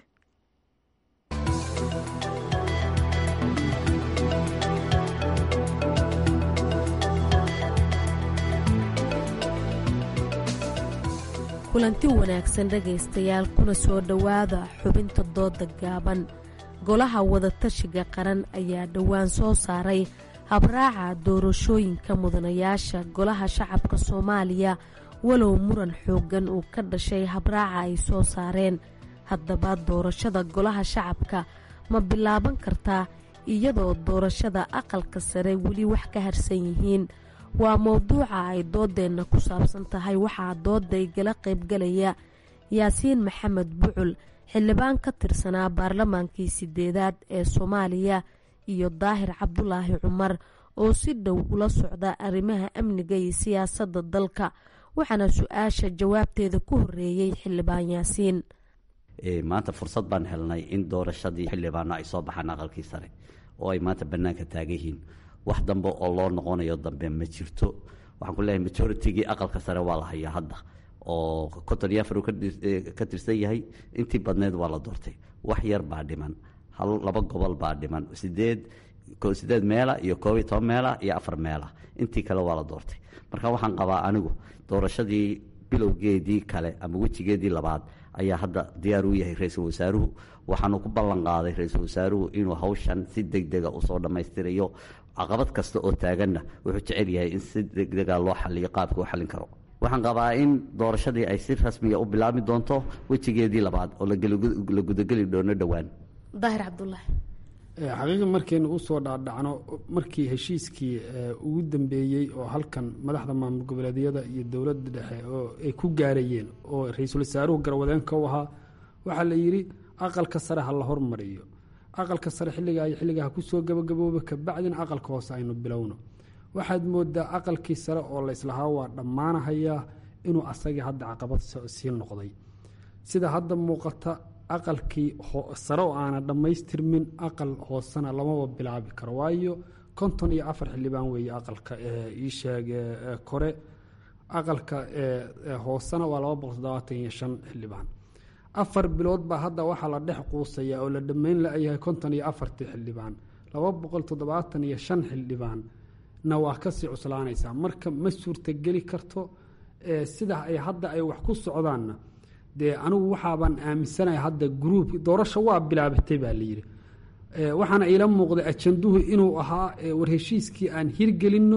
kulanti wanaagsan dhegaystayaal kuna soo dhowaada xubinta doodda gaaban golaha wadatashiga qaran ayaa dhowaan soo saaray habraaca doorashooyinka mudanayaasha golaha shacabka soomaaliya walow muran xooggan uu ka dhashay habraaca ay soo saareen haddaba doorashada golaha shacabka ma bilaaban kartaa iyadoo doorashada aqalka sare weli wax ka harsan yihiin waa mowduuca ay doodeenna ku saabsan tahay waxaa dooday gala qaybgalaya yaasiin maxamed bucul xildhibaan ka tirsanaa baarlamaankii sideedaad ee soomaaliya iyo daahir cabdulaahi cumar oo si dhow ula socda arrimaha amniga iyo siyaasadda dalka waxaana su-aasha jawaabteeda ku horeeyey xildhibaan yaasiin maanta fursad baan helnay in doorashadii xildhibaano ay soo baxaan aqalkii sare oo ay maanta bannaanka taagan yihiin wax dambe oo loo noqonayo dambe ma jirto waxaan ku leeyahay majoritigii aqalka sare waa la hayaa hadda oo konton iyo afar uu ka tirsan yahay intii badneed waa la doortay wax yar baa dhiman hal laba gobol baa dhiman sideed sideed meela iyo koob iyo toban meela iyo afar meela intii kale waa la doortay marka waxaan qabaa anigu doorashadii bilowgeedii kale ama wejigeedii labaad ayaa hadda diyaar u yahay ra-iisul wasaaruhu waxaanu ku ballan qaaday ra-iisul wasaaruhu inuu hawshan si deg dega usoo dhammaystirayo caqabad kasta oo taaganna wuxuu jecel yahay in si degdega loo xaliyo qaabka u xallin karo waxaan qabaa in doorashadii ay si rasmiya u bilaabmi doonto wejigeedii labaad oo la gudageli doono dhowaan daahir cabdulaahi xaqiiqi markaynu usoo dhaadhacno markii heshiiskii ugu dambeeyey oo halkan madaxda maamul goboleedyada iyo dowladda dhexe oo ay ku gaarayeen oo ra-iisul wasaaruhu garwadeenka u ahaa waxaa la yidhi aqalka sare ha la hormariyo aqalka sare xilligaa iyo xilligaa ha kusoo gabagabooba kabacdina aqalka hoose aynu bilowno waxaad moodaa aqalkii sare oo la islahaa waa dhammaanahayaa inuu asagii hadda caqabad sii noqday sida hadda muuqata aqalkii sare oo aana dhammaystirmin aqal hoosena lamaba bilaabi karo waayo konton iyo afar xildhibaan weeye aqalka iisheeg kore aqalka hoosena waa laba boqol toddobaatan iyo shan xildhibaan afar bilood baa hadda waxaa la dhex quusaya oo la dhammayn la-yahay konton iyo afartii xildhibaan laba boqol toddobaatan iyo shan xildhibaan na waa kasii cuslaanaysaa marka ma suurtageli karto sida ay hadda ay wax ku socdaanna dee anigu waxaabaan aaminsanahay hadda gruub doorasho waa bilaabatay baa layidhi waxaana iila muuqday ajanduhu inuu ahaa war heshiiskii aan hirgelinno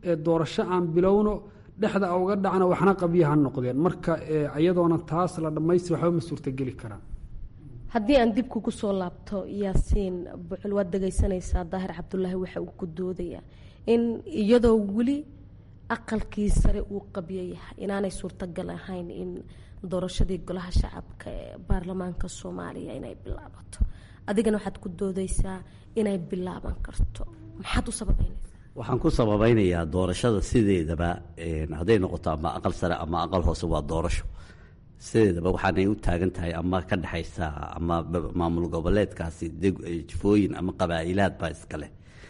doorasho aan bilowno dhexda uga dhacna waxna qabyo ha noqdeen marka iyadoona taas la dhammaystir waxba ma suurtageli karaan haddii aan dib kugu soo laabto yaasiin bucul waad dhegaysanaysaa daahir cabdulaahi waxa uu ku doodayaa in iyadoo weli aqalkii sare uu qabyo yahay inaanay suurtagal ahayn in doorashadii golaha shacabka ee baarlamaanka soomaaliya inay bilaabato adigana waxaad ku doodaysaa inay bilaaban karto maxaad u sababeynaysaa waxaan ku sababeynayaa doorashada sideedaba hadday noqoto ama aqal sare ama aqal hoose waa doorasho sideedaba waxaanay u taagan tahay ama ka dhexaysa ama maamul goboleedkaasi jifooyin ama qabaa'ilaad baa iskale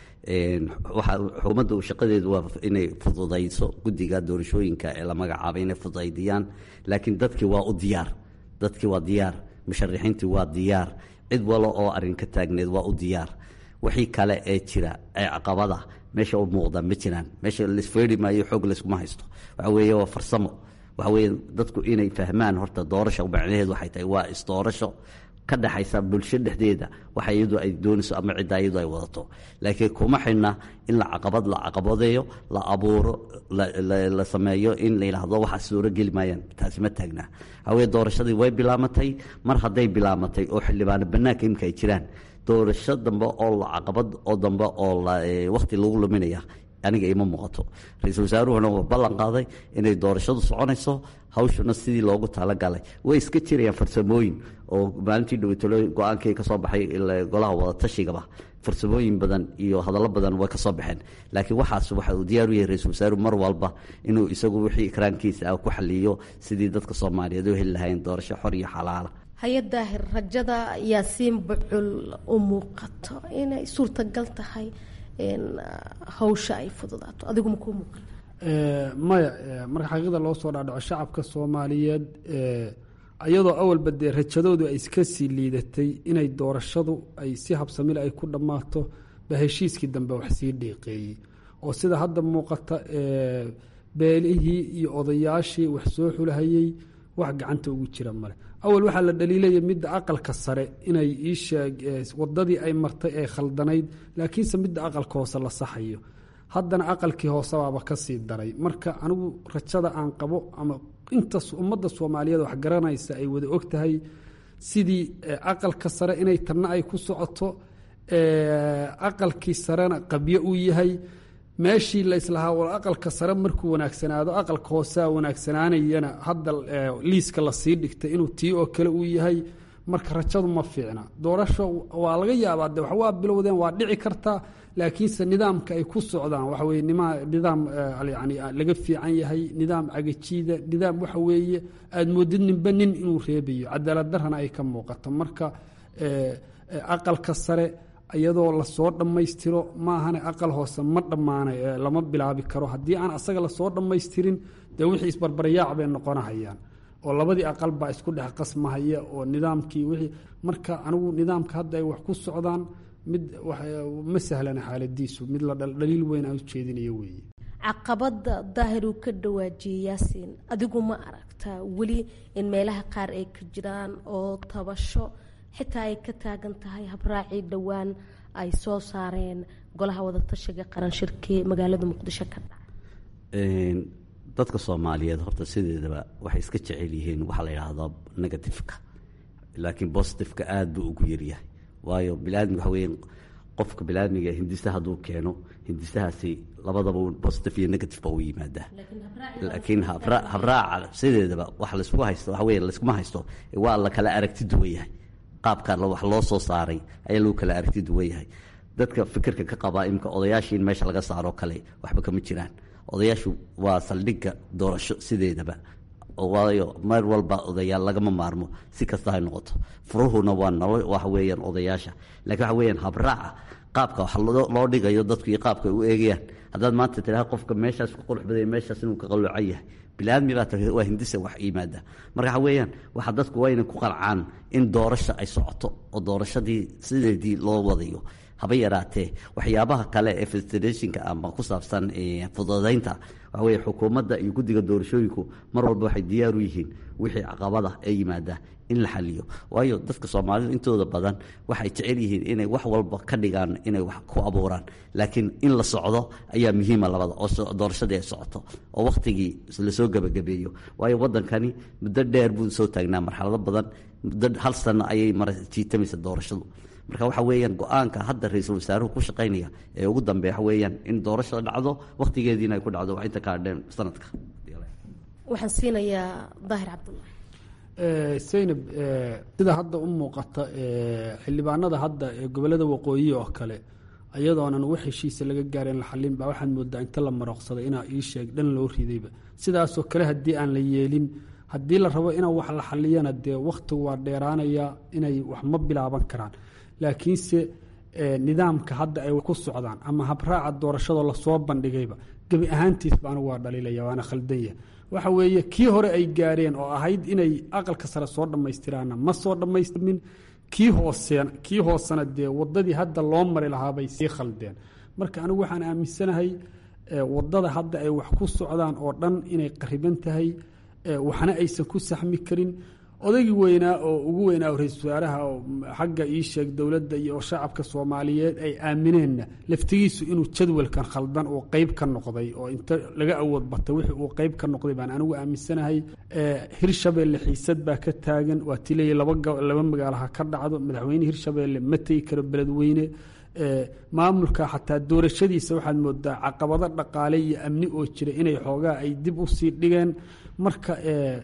xukuumadda shaqadeedu waa inay fududayso guddiga doorashooyinka ee la magacaabay inay fududaydiyaan laakiin dadkii waa u diyaar dadkii waa diyaar musharixiintii waa diyaar cid walo oo arrin ka taagneed waa u diyaar wixii kale ee jira ee caqabada meesha u muuqda ma jiraan meesha laisfeeri maayo xoog layskuma haysto waxa weeye waa farsamo waxa weeye dadku inay fahmaan horta doorasho macnaheedu waxay tahay waa isdoorasho ka dhexaysa bulsho dhexdeeda waxa iyadu ay doonayso ama cidda iyadu ay wadato laakiin kuma xidhna in la caqabad la caqabadeeyo la abuuro la sameeyo in la yidhaahdo waxa suuro geli maayaan taasi ma taagna hawee doorashadii way bilaamatay mar hadday bilaamatay oo xildhibaano bannaanka imika ay jiraan doorasho dambe oo la caqabad oo dambe oo wakhti lagu luminaya aniga ima muuqato ra-iisul wasaaruhuna waa ballan qaaday inay doorashadu soconayso hawshuna sidii loogu talagalay way iska jirayaan farsamooyin oo maalintii dhaweytalo go-aankii kasoo baxay golaha wadaatashigaba farsamooyin badan iyo hadallo badan way kasoo baxeen laakiin waxaas waxa uu diyaar u yahay ra-isul wasaaruhu mar walba inuu isagu wixii ikraankiisa ah ku xaliyo sidii dadka soomaaliyeed u heli lahayn doorasho xor iyo xalaala haya daahir rajada yaasiin bucul u muuqato inay suurtagal tahay hawsha ay fududaato adigu ma kuu muuqan maya marka xaqiiqda loo soo dhaadhaco shacabka soomaaliyeed iyadoo awalba dee rajadoodu ay iska sii liidatay inay doorashadu ay si habsamil ay ku dhammaato ba heshiiskii dambe wax sii dhiiqeeyey oo sida hadda muuqata beelihii iyo odayaashii wax soo xulahayey wax gacanta ugu jira male awal waxaa la dhaliilaya midda aqalka sare inay iisheeg wadadii ay martay ee khaldanayd laakiinse midda aqalka hoose la saxayo haddana aqalkii hoose baaba ka sii daray marka anigu rajada aan qabo ama inta ummadda soomaaliyeed wax garanaysa ay wada og tahay sidii aqalka sare inay tanna ay ku socoto aqalkii sarena qabyo uu yahay meeshii la islahaa war aqalka sare markuu wanaagsanaado aqalka hoosea wanaagsanaanayana hadda liiska lasii dhigtay inuu tii oo kale uu yahay marka rajadu ma fiicna doorasho waa laga yaabaa de waa bilowdeen waa dhici kartaa laakiinse nidaamka ay ku socdaan waxa weye nidaam yani laga fiican yahay nidaam cagajiida nidaam waxa weeye aada moodid ninba nin inuu reebayo cadaalad darana ay ka muuqato marka aqalka sare iyadoo lasoo dhammaystiro maahane aqal hoose ma dhammaanay lama bilaabi karo haddii aan asaga lasoo dhammaystirin dee wixii isbarbaryaac bay noqonahayaan oo labadii aqal baa isku dhex qasmahaya oo nidaamkii wixii marka anigu nidaamka hadda ay wax ku socdaan mid ma sahlana xaaladiisu mid la dhaliil weyn aan ujeedinayo weeye caqabada daahir uu ka dhawaajiyey yaasiin adigu ma aragtaa weli in meelaha qaar ay ka jiraan oo tabasho xitaa ay ka taagan tahay habraacii dhowaan ay soo saareen golaha wadatashiga qaran shirkii magaalada muqdisho ka dhaca dadka soomaaliyeed horta sideedaba waxay iska jecel yihiin waxaa la yidhaahdaa negatifeka laakiin positifeka aada buu ugu yaryahay waayo bilaadmiga waxa weeye qofka bilaadmiga hindisa hadduu keeno hindisahaasi labadaba positive iyo negative ba u yimaadaa laakiin habraaca sideedaba wax laysku haysto waxa weye layskuma haysto waa la kala aragti duwan yahay qaabka wax loo soo saaray ayaa lagu kala aragti duwan yahay dadka fikirka ka qabaa imika odayaashii in meesha laga saaro kale waxba kama jiraan odayaashu waa saldhigga doorasho sideedaba waayo mar walba odayaal lagama maarmo si kasta hay noqoto furuhuna waa nolo waxa weeyaan odayaasha laakiin waxa weeyaan habraaca qaabka wax loo dhigayo dadku iyo qaabka ay u eegayaan haddaad maanta tiraha qofka meeshaas ku qurux badaya meeshaas inuu ka qaloocan yahay bilaadmi baa waa hindisa wax yimaada marka waxa weeyaan waxa dadku waa inay ku qancaan in doorasha ay socoto oo doorashadii sideedii loo wadayo haba yaraatee waxyaabaha kale ee federationka ama ku saabsan fududaynta waxa weye xukuumadda iyo guddiga doorashooyinku mar walba waxay diyaar u yihiin wixii caqabada ee yimaada in la xaliyo waayo dadka soomaalidu intooda badan waxay jecel yihiin inay wax walba ka dhigaan inay wax ku abuuraan laakiin in la socdo ayaa muhiima labada oo doorashadii ay socoto oo wakhtigii lasoo gebagabeeyo waayo wadankani muddo dheer buu soo taagnaa marxalado badan muddo hal sano ayay mar jiitamaysa doorashadu marka waxa weeyaan go-aanka hadda ra-iisul wasaaruhu ku shaqaynaya ee ugu dambeeya waxa weeyaan in doorashada dhacdo wakhtigeediina ay ku dhacdo waa inta ka hadheen sanadka waxaan siinayaa daahir cabdullah saynab sida hadda u muuqata xildhibaanada hadda ee gobolada waqooyi oo kale ayadoonan wax heshiisa laga gaarin la xalin baa waxaad moodaa inta la marooqsaday inaa ii sheeg dhan loo ridayba sidaasoo kale haddii aan la yeelin haddii la rabo inaa wax la xaliyana dee wakhtigu waa dheeraanaya inay wax ma bilaaban karaan laakiinse nidaamka hadda ay ku socdaan ama habraaca doorashadoo lasoo bandhigayba gebi ahaantiisba anigu waa dhaliilaya waana khaldanya waxa weeye kii hore ay gaareen oo ahayd inay aqalka sare soo dhammaystiraana ma soo dhammaystirmin kii hooseen kii hoosena dee wadadii hadda loo mari lahaabay sii khaldeen marka anigu waxaan aaminsanahay wadada hadda ay wax ku socdaan oo dhan inay qariban tahay waxna aysan ku saxmi karin odaygii weynaa oo ugu weynaa ra-isul wasaaraha oo xagga ii sheeg dowladda iyo shacabka soomaaliyeed ay aamineenna laftigiisu inuu jadwalkan khaldan uu qeyb ka noqday oo inta laga awood batay wixii uu qeyb ka noqday baan anigu aaminsanahay hirshabeelle xiisad baa ka taagan waa tileeya laba magaalaha ka dhacdo madaxweyne hirshabeelle ma tegi karo beledweyne maamulka xataa doorashadiisa waxaad moodaa caqabado dhaqaale iyo amni oo jira inay xoogaa ay dib u sii dhigeen marka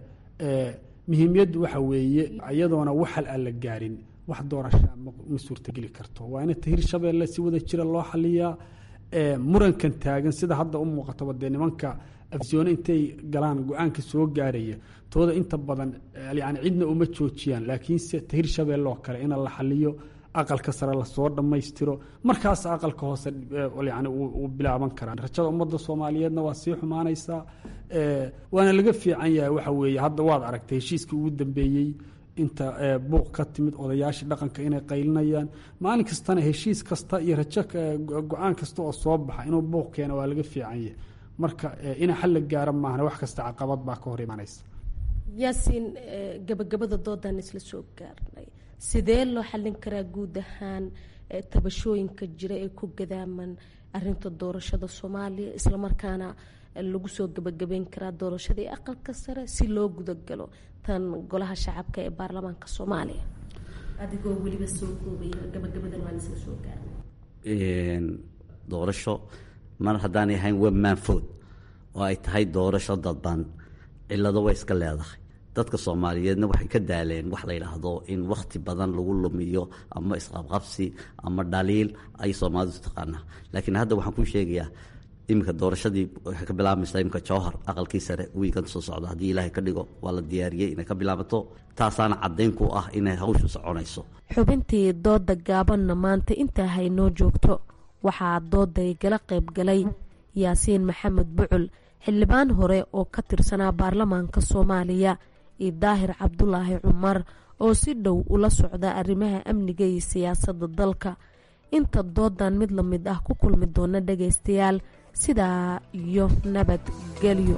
muhiimiyaddu waxa weeye iyadoona waxal aan la gaarin wax doorashaa ma suurtageli karto waa ina hirshabeelle si wada jira loo xaliyaa murankan taagan sida hadda u muuqataba dee nimanka afisyoone intay galaan go-aanka soo gaaraya tooda inta badan yani cidna uma joojiyaan laakiinse hirshabeelle oo kale ina la xaliyo aqalka sare lasoo dhammaystiro markaas aqalka hoose yani uu bilaaban karaa rajada ummadda soomaaliyeedna waa sii xumaanaysaa waana laga fiican yahay waxa weeye hadda waad aragtay heshiiskii ugu dambeeyey inta buuq ka timid odayaashii dhaqanka inay qaylinayaan maalin kastana heshiis kasta iyo rajo go-aan kasta oo soo baxa inuu buuq keeno waa laga fiican yahay marka ina xal la gaara maahna wax kasta caqabad baa ka hor imanaysa yaasiin gabagabada doodan isla soo gaarnay sidee loo xallin karaa guud ahaan tabashooyinka jira ee ku gadaaman arinta doorashada soomaaliya islamarkaana lagu soo gabagabeyn karaa doorashadii aqalka sare si loo gudagalo tan golaha shacabka ee baarlamaanka soomaaliya adigoo weliba soo koobay gabagabadan waan isla soo gaarnay doorasho mar haddaanay ahayn webmanfood oo ay tahay doorasho dadban cilado way iska leedahay dadka soomaaliyeedna waxay ka daaleen wax la yidhaahdo in wakhti badan lagu lumiyo ama isqabqabsi ama dhaliil ay soomaalidu taqaanaa laakiin hadda waxaan kuu sheegayaa iminka doorashadii waxay ka bilaabmaysaa iminka jowhar aqalkii sare wiikan soo socda haddii ilaahay ka dhigo waa la diyaariyey inay ka bilaabato taasaana caddayn ku ah inay hawshu soconayso xubintii dooda gaabanna maanta intaa haynoo joogto waxaa dooday gala qayb galay yaasiin maxamed bucul xildhibaan hore oo ka tirsanaa baarlamaanka soomaaliya iyo daahir cabdulaahi cumar oo si dhow ula socda arrimaha amniga iyo siyaasadda dalka inta doodan mid la mid ah ku kulmi doona dhagaystayaal sidaa iyo nabadgelyo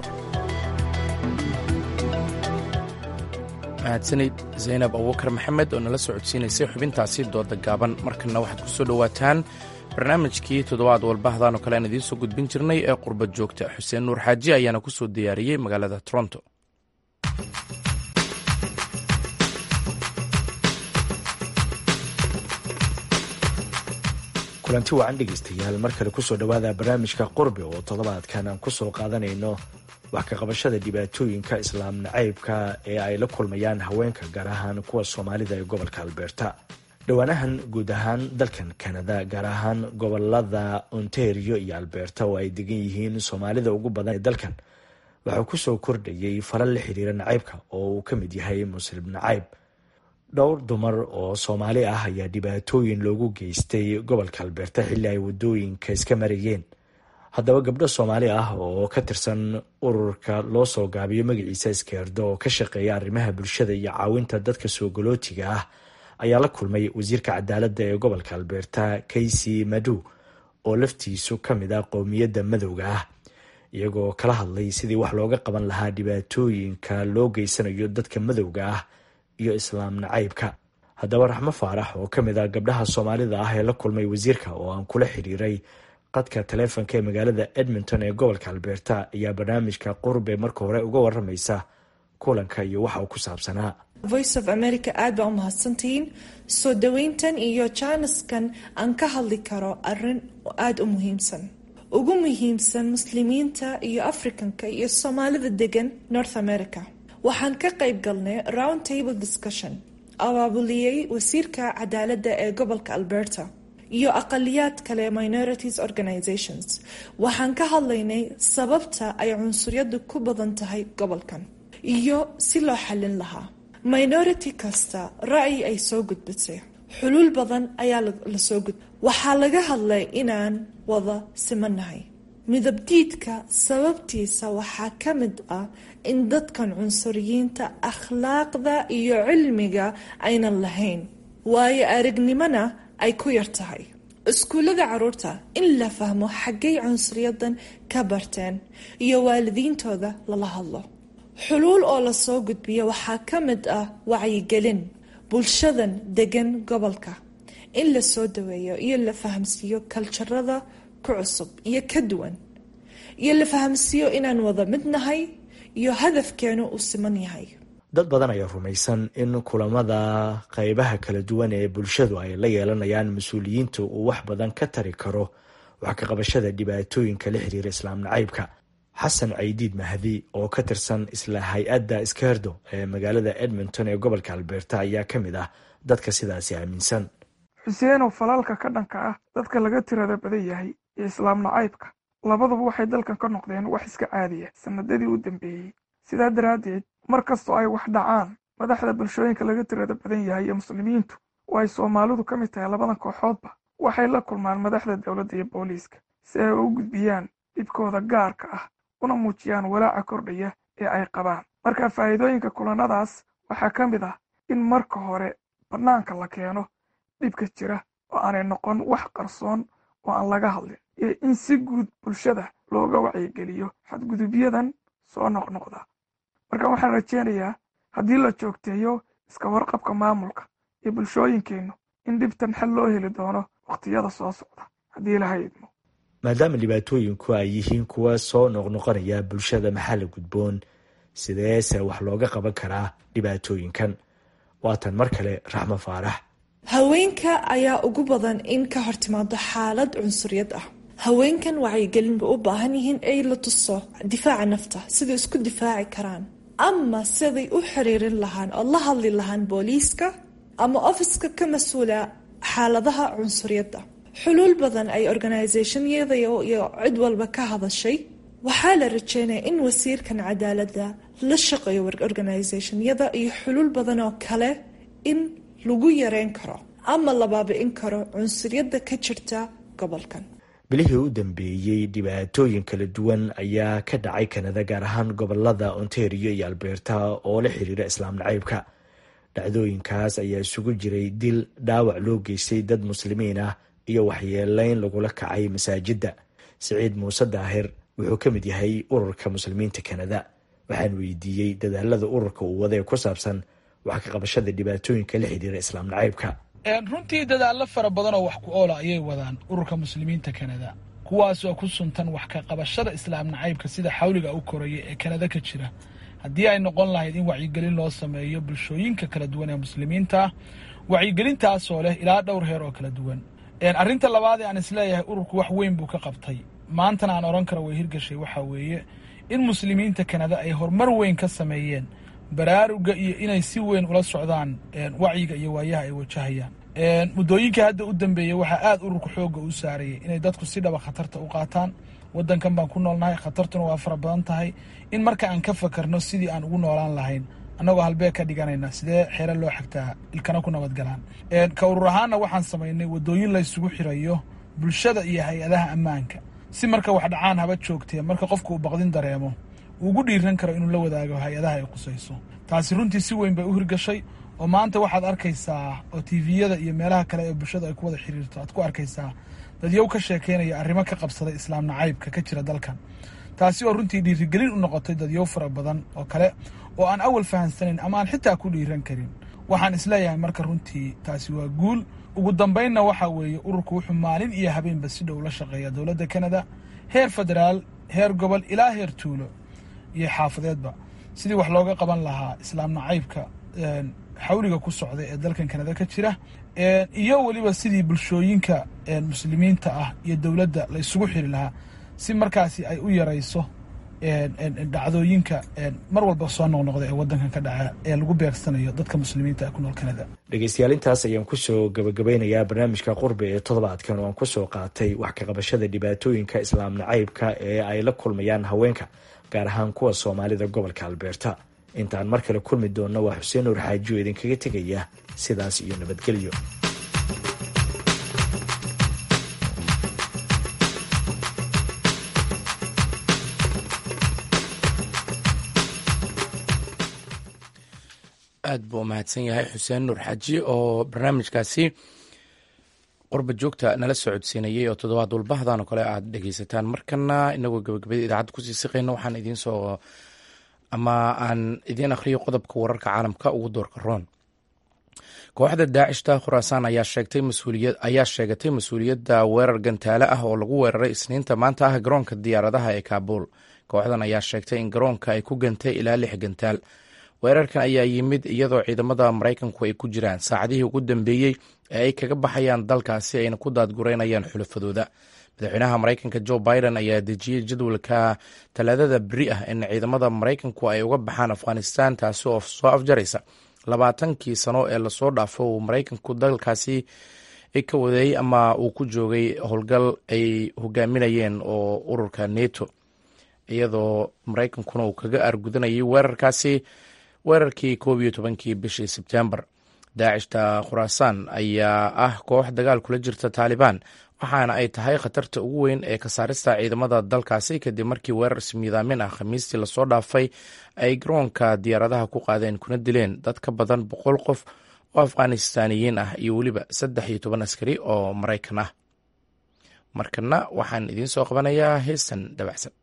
mahadsanid zaynab abubakar maxamed oo nala socodsiinaysay xubintaasi dooda gaaban markana waxaad ku soo dhowaataan barnaamijkii toddobaad walbahdan oo kale aan idiin soo gudbin jirnay ee qurbad joogta xuseen nuur xaaji ayaana ku soo diyaariyey magaalada toronto kulanti wacan dhegaystayaal mar kale kusoo dhowaada barnaamijka qurbi oo toddobaadkan aan kusoo qaadanayno wax ka qabashada dhibaatooyinka islaam nacaybka ee ay la kulmayaan haweenka gaar ahaan kuwa soomaalida ee gobolka alberta dhowaanahan guud ahaan dalkan kanada gaar ahaan gobolada ontario iyo alberta oo ay degan yihiin soomaalida ugu badan ee dalkan waxaa kusoo kordhayay falal la xiriira nacaybka oo uu ka mid yahay muslim nacayb dhowr dumar oo soomaali ah ayaa dhibaatooyin loogu geystay gobolka alberta xilli ay wadooyinka iska marayeen haddaba gabdho soomaali ah oo ka tirsan ururka loo soo gaabiyo magaciisa iskeerdo oo ka shaqeeya arrimaha bulshada iyo caawinta dadka soo galootiga ah ayaa la kulmay wasiirka cadaaladda ee gobolka albeerta kaysi madu oo laftiisu ka mid ah qowmiyadda madowga ah iyagoo kala hadlay sidii wax looga qaban lahaa dhibaatooyinka loo geysanayo dadka madowga ah iyo islaam nacaybka haddaba raxmo faarax oo ka mid ah gabdhaha soomaalida ah ee la kulmay wasiirka oo aan kula xiriiray qadka taleefonka ee magaalada edmonton ee gobolka albeerta ayaa barnaamijka qurbe marka hore uga waramaysa kulanka iyo waxa uu ku saabsanaa voice of america aad baa u mahadsantihiin soo dhaweyntan iyo jaaniskan aan ka hadli karo arin aada u muhiimsan ugu muhiimsan muslimiinta iyo africanka iyo soomaalida degan north america waxaan ka qayb galnay round table discussion abaabuliyey wasiirka cadaaladda ee gobolka alberta iyo aqaliyaad kale minorities organizations waxaan ka hadlaynay sababta ay cunsuryadu ku badan tahay gobolkan iyo si loo xallin lahaa minority kasta ra'yi ay soo gudbisay xuluul badan ayaa lasoo gud waxaa laga hadlay inaan wada simanahay midabdiidka sababtiisa waxaa ka mid ah in dadkan cunsuriyiinta akhlaaqda iyo cilmiga aynan lahayn waayo aragnimona ay ku yar tahay iskuullada caruurta in la fahmo xaggay cunsuriyadan ka barteen iyo waalidiintooda lala hadlo xuluul oo lasoo gudbiya waxaa ka mid ah wacyigelin bulshadan degan gobolka in la soo daweeyo iyo la fahamsiiyo kaljarada ku cusub iyo ka duwan iyo la fahamsiiyo inaan wada mid nahay iyo hadafkeenu uu siman yahay dad badan ayaa rumaysan in kulamada qeybaha kala duwan ee bulshadu ay la yeelanayaan mas-uuliyiinta uu wax badan ka tari karo wax ka qabashada dhibaatooyinka la xiriira islaam nacaybka xasan caydiid mahdi oo ka tirsan isla hay-adda iskeerdo ee magaalada edmonton ee gobolka albeerta ayaa ka mid ah dadka sidaasi aaminsan xuseenow falaalka ka dhanka ah dadka laga tirada badan yahay iyo islaam nacaybka labaduba waxay dalkan ka noqdeen wax iska caadiya sanadadii u dambeeyey sidaa daraaddeed mar kastoo ay wax dhacaan madaxda bulshooyinka laga tirada badan yahay iyo muslimiintu oo ay soomaalidu ka mid tahay labadan kooxoodba waxay la kulmaan madaxda dowladda iyo booliiska si ay u gudbiyaan dhibkooda gaarka ah una muujiyaan walaaca kordhaya ee ay qabaan marka faa'iidooyinka kulanadaas waxaa ka mid ah in marka hore bannaanka la keeno dhibka jira oo aanay noqon wax qarsoon oo aan laga hadlin iyo in si guud bulshada looga wacyigeliyo xadgudubyadan soo noqnoqda marka waxaan rajeynayaa haddii la joogteeyo iska warqabka maamulka iyo bulshooyinkeennu in dhibtan xal loo heli doono wakhtiyada soo socda haddii laha idmo maadaama dhibaatooyinku ay yihiin kuwa soo noqnoqonaya bulshada maxaa la gudboon sideese wax looga qaban karaa dhibaatooyinkan waatan mar kale raxmo faarax haweenka ayaa ugu badan in ka hortimaado xaalad cunsuriyad ah haweenkan wacyigelin bay u baahan yihiin ay la tuso difaaca nafta siday isku difaaci karaan ama siday u xiriirin lahaan oo la hadli lahaan booliiska ama ofiska ka mas-uula xaaladaha cunsuriyadda xuluul badan ay organisationyada iyo cid walba ka hadashay waxaa la rajeynaya in wasiirkan cadaaladda la shaqeeyo organisationyada iyo xuluul badan oo kale in lagu yareyn karo ama la baabi'in karo cunsuriyadda ka jirta gobolkan bilihii u dambeeyey dhibaatooyin kala duwan ayaa ka dhacay kanada gaar ahaan gobolada ontario iyo alberta oo la xiriira islaam nacaybka dhacdooyinkaas ayaa isugu jiray dil dhaawac loo geystay dad muslimiin ah iyo waxyeeleyn lagula kacay masaajidda siciid muuse daahir wuxuu ka mid yahay ururka muslimiinta kanada waxaan weydiiyey dadaalada ururka uu wada ee ku saabsan wax ka qabashada dhibaatooyinka la xidhiira islaam nacaybka runtii dadaallo fara badan oo wax ku oola ayay wadaan ururka muslimiinta kanada kuwaas oo ku suntan wax ka qabashada islaam nacaybka sida xawliga u koraya ee kanada ka jira haddii ay noqon lahayd in wacyigelin loo sameeyo bulshooyinka kala duwan ee muslimiinta ah wacyigelintaasoo leh ilaa dhowr heer oo kala duwan arrinta labaad ee aan isleeyahay ururku wax weyn buu ka qabtay maantana aan odhan karo way hirgashay waxaa weeye in muslimiinta kanada ay horumar weyn ka sameeyeen baraaruga iyo inay si weyn ula socdaan wacyiga iyo waayaha ay wajahayaan muddooyinka hadda u dambeeyey waxaa aad ururka xoogga u saarayay inay dadku si dhaba khatarta u qaataan waddankan baan ku noolnahay khatartuna waa fara badan tahay in marka aan ka fakarno sidii aan ugu noolaan lahayn annagoo halbeeg ka dhiganayna sidee xeere loo xigtaa ilkana ku nabadgalaan ka urur ahaanna waxaan samaynay waddooyin la ysugu xirayo bulshada iyo hay-adaha ammaanka si marka wax dhacaan haba joogtee marka qofka uu baqdin dareemo ugu dhiiran karo inuu la wadaago hay-adaha ay qusayso taasi runtii si weyn bay u hirgashay oo maanta waxaad arkaysaa oo tviyada iyo meelaha kale ee bulshada ay ku wada xiriirto aad ku arkaysaa dadyow ka sheekeynaya arrimo ka qabsaday islaam nacaybka ka jira dalkan taasi oo runtii dhiirigelin u noqotay dadyow fara badan oo kale oo aan awal fahansanayn ama aan xitaa ku dhiiran karin waxaan isleeyahay marka runtii taasi waa guul ugu dambaynna waxaa weeye ururku wuxuu maalin iyo habeenba si dhow la shaqeeya dowladda kanada heer federaal heer gobol ilaa heer tuulo iyo xaafadeedba sidii wax looga qaban lahaa islaam nacaybka xawliga ku socda ee dalkan kanada ka jira iyo weliba sidii bulshooyinka muslimiinta ah iyo dowladda la isugu xiri lahaa si markaasi ay u yarayso dhacdooyinka mar walba soo noqnoqda ee wadankan ka dhaca ee lagu beegsanayo dadka muslimiinta ee ku nool kanada dhegeystayaal intaas ayaan kusoo gabagabeynayaa barnaamijka qurbi ee toddobaadkan oo aan kusoo qaatay wax ka qabashada dhibaatooyinka islaam nacaybka ee ay la kulmayaan haweenka gaar ahaan kuwa soomaalida gobolka albeerta intaan mar kale kulmi doonna waa xuseen nuur xaaji oo idinkaga tegaya sidaas iyo nabadgelyo aad buu umahadsan yahay xuseen nuur xaaji oo barnaamijkaasi qurba joogta nala socodsiinayay oo toddobaad walbahdan oo kale aad dhegeysataan markana inagoo gabagabada idaacadda kusii siqayna waxaan idiinsoo ama aan idiin akhriyo qodobka wararka caalamka ugu doorka roon kooxda daacishta khuraasaan ayaa sheegatay mas-uuliyadda weerar gantaale ah oo lagu weeraray isniinta maanta ah garoonka diyaaradaha ee kaabuul kooxdan ayaa sheegtay in garoonka ay ku gantay ilaa lix gantaal weerarkan ayaa yimid iyadoo ciidamada maraykanku ay ku jiraan saacadihii ugu dambeeyey ee ay kaga baxayaan dalkaasi ayna ku daadgureynayaan xulafadooda madaxweynaha maraykanka jo biden ayaa dejiyey jadwalka talaadada beri ah in ciidamada maraykanku ay uga baxaan afghanistan taasi oo soo afjaraysa labaatankii sano ee lasoo dhaafo uu maraykanku dalkaasi ka wadeeyey ama uu ku joogay howlgal ay hogaaminayeen oo ururka neto iyadoo maraykankuna uu kaga argudanayay weerarkaasi weerarkii koob iyo tobankii bishii sebtembar daacishta khuraasaan ayaa ah koox dagaal kula jirta taalibaan waxaana ay tahay khatarta ugu weyn ee ka saarista ciidamada dalkaasi kadib markii weerar ismiidaamin ah khamiistii lasoo dhaafay ay garoonka diyaaradaha ku qaadeen kuna dileen dad ka badan boqol qof oo afghanistaaniyiin ah iyo weliba saddex iyo toban askari oo maraykan ah markana waxaan idiin soo qabanayaa heestan dabacsan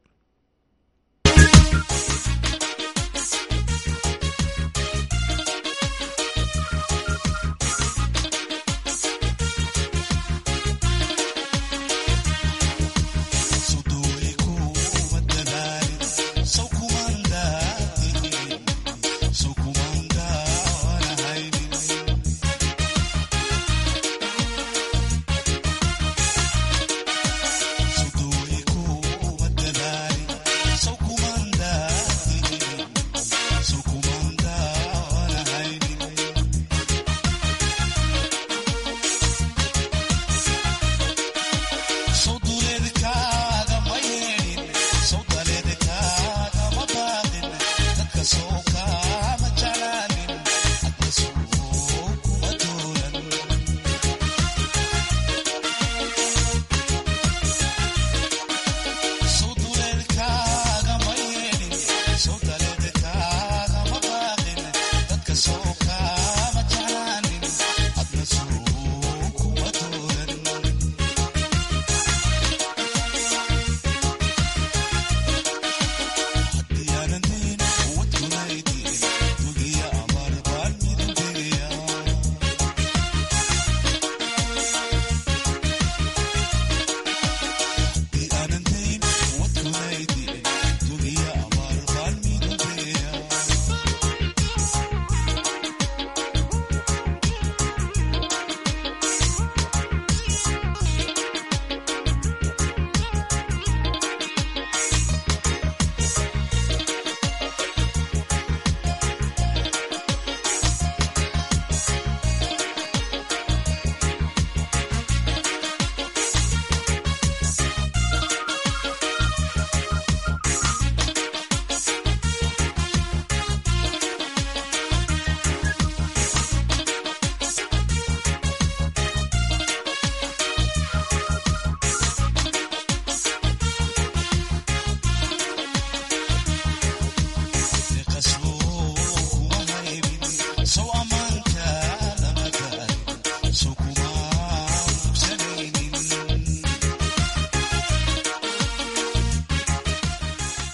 Sudoiku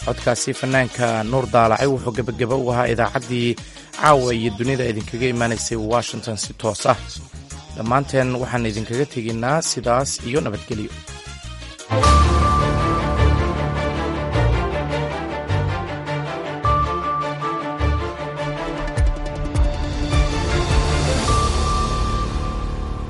codkaasi fanaanka nuur daalacay wuxuu gebageba u ahaa idaacaddii caawa iyo dunida idinkaga imaanaysay washington si toos ah dhammaanteen waxaan idinkaga tegaynaa sidaas iyo nabadgelyo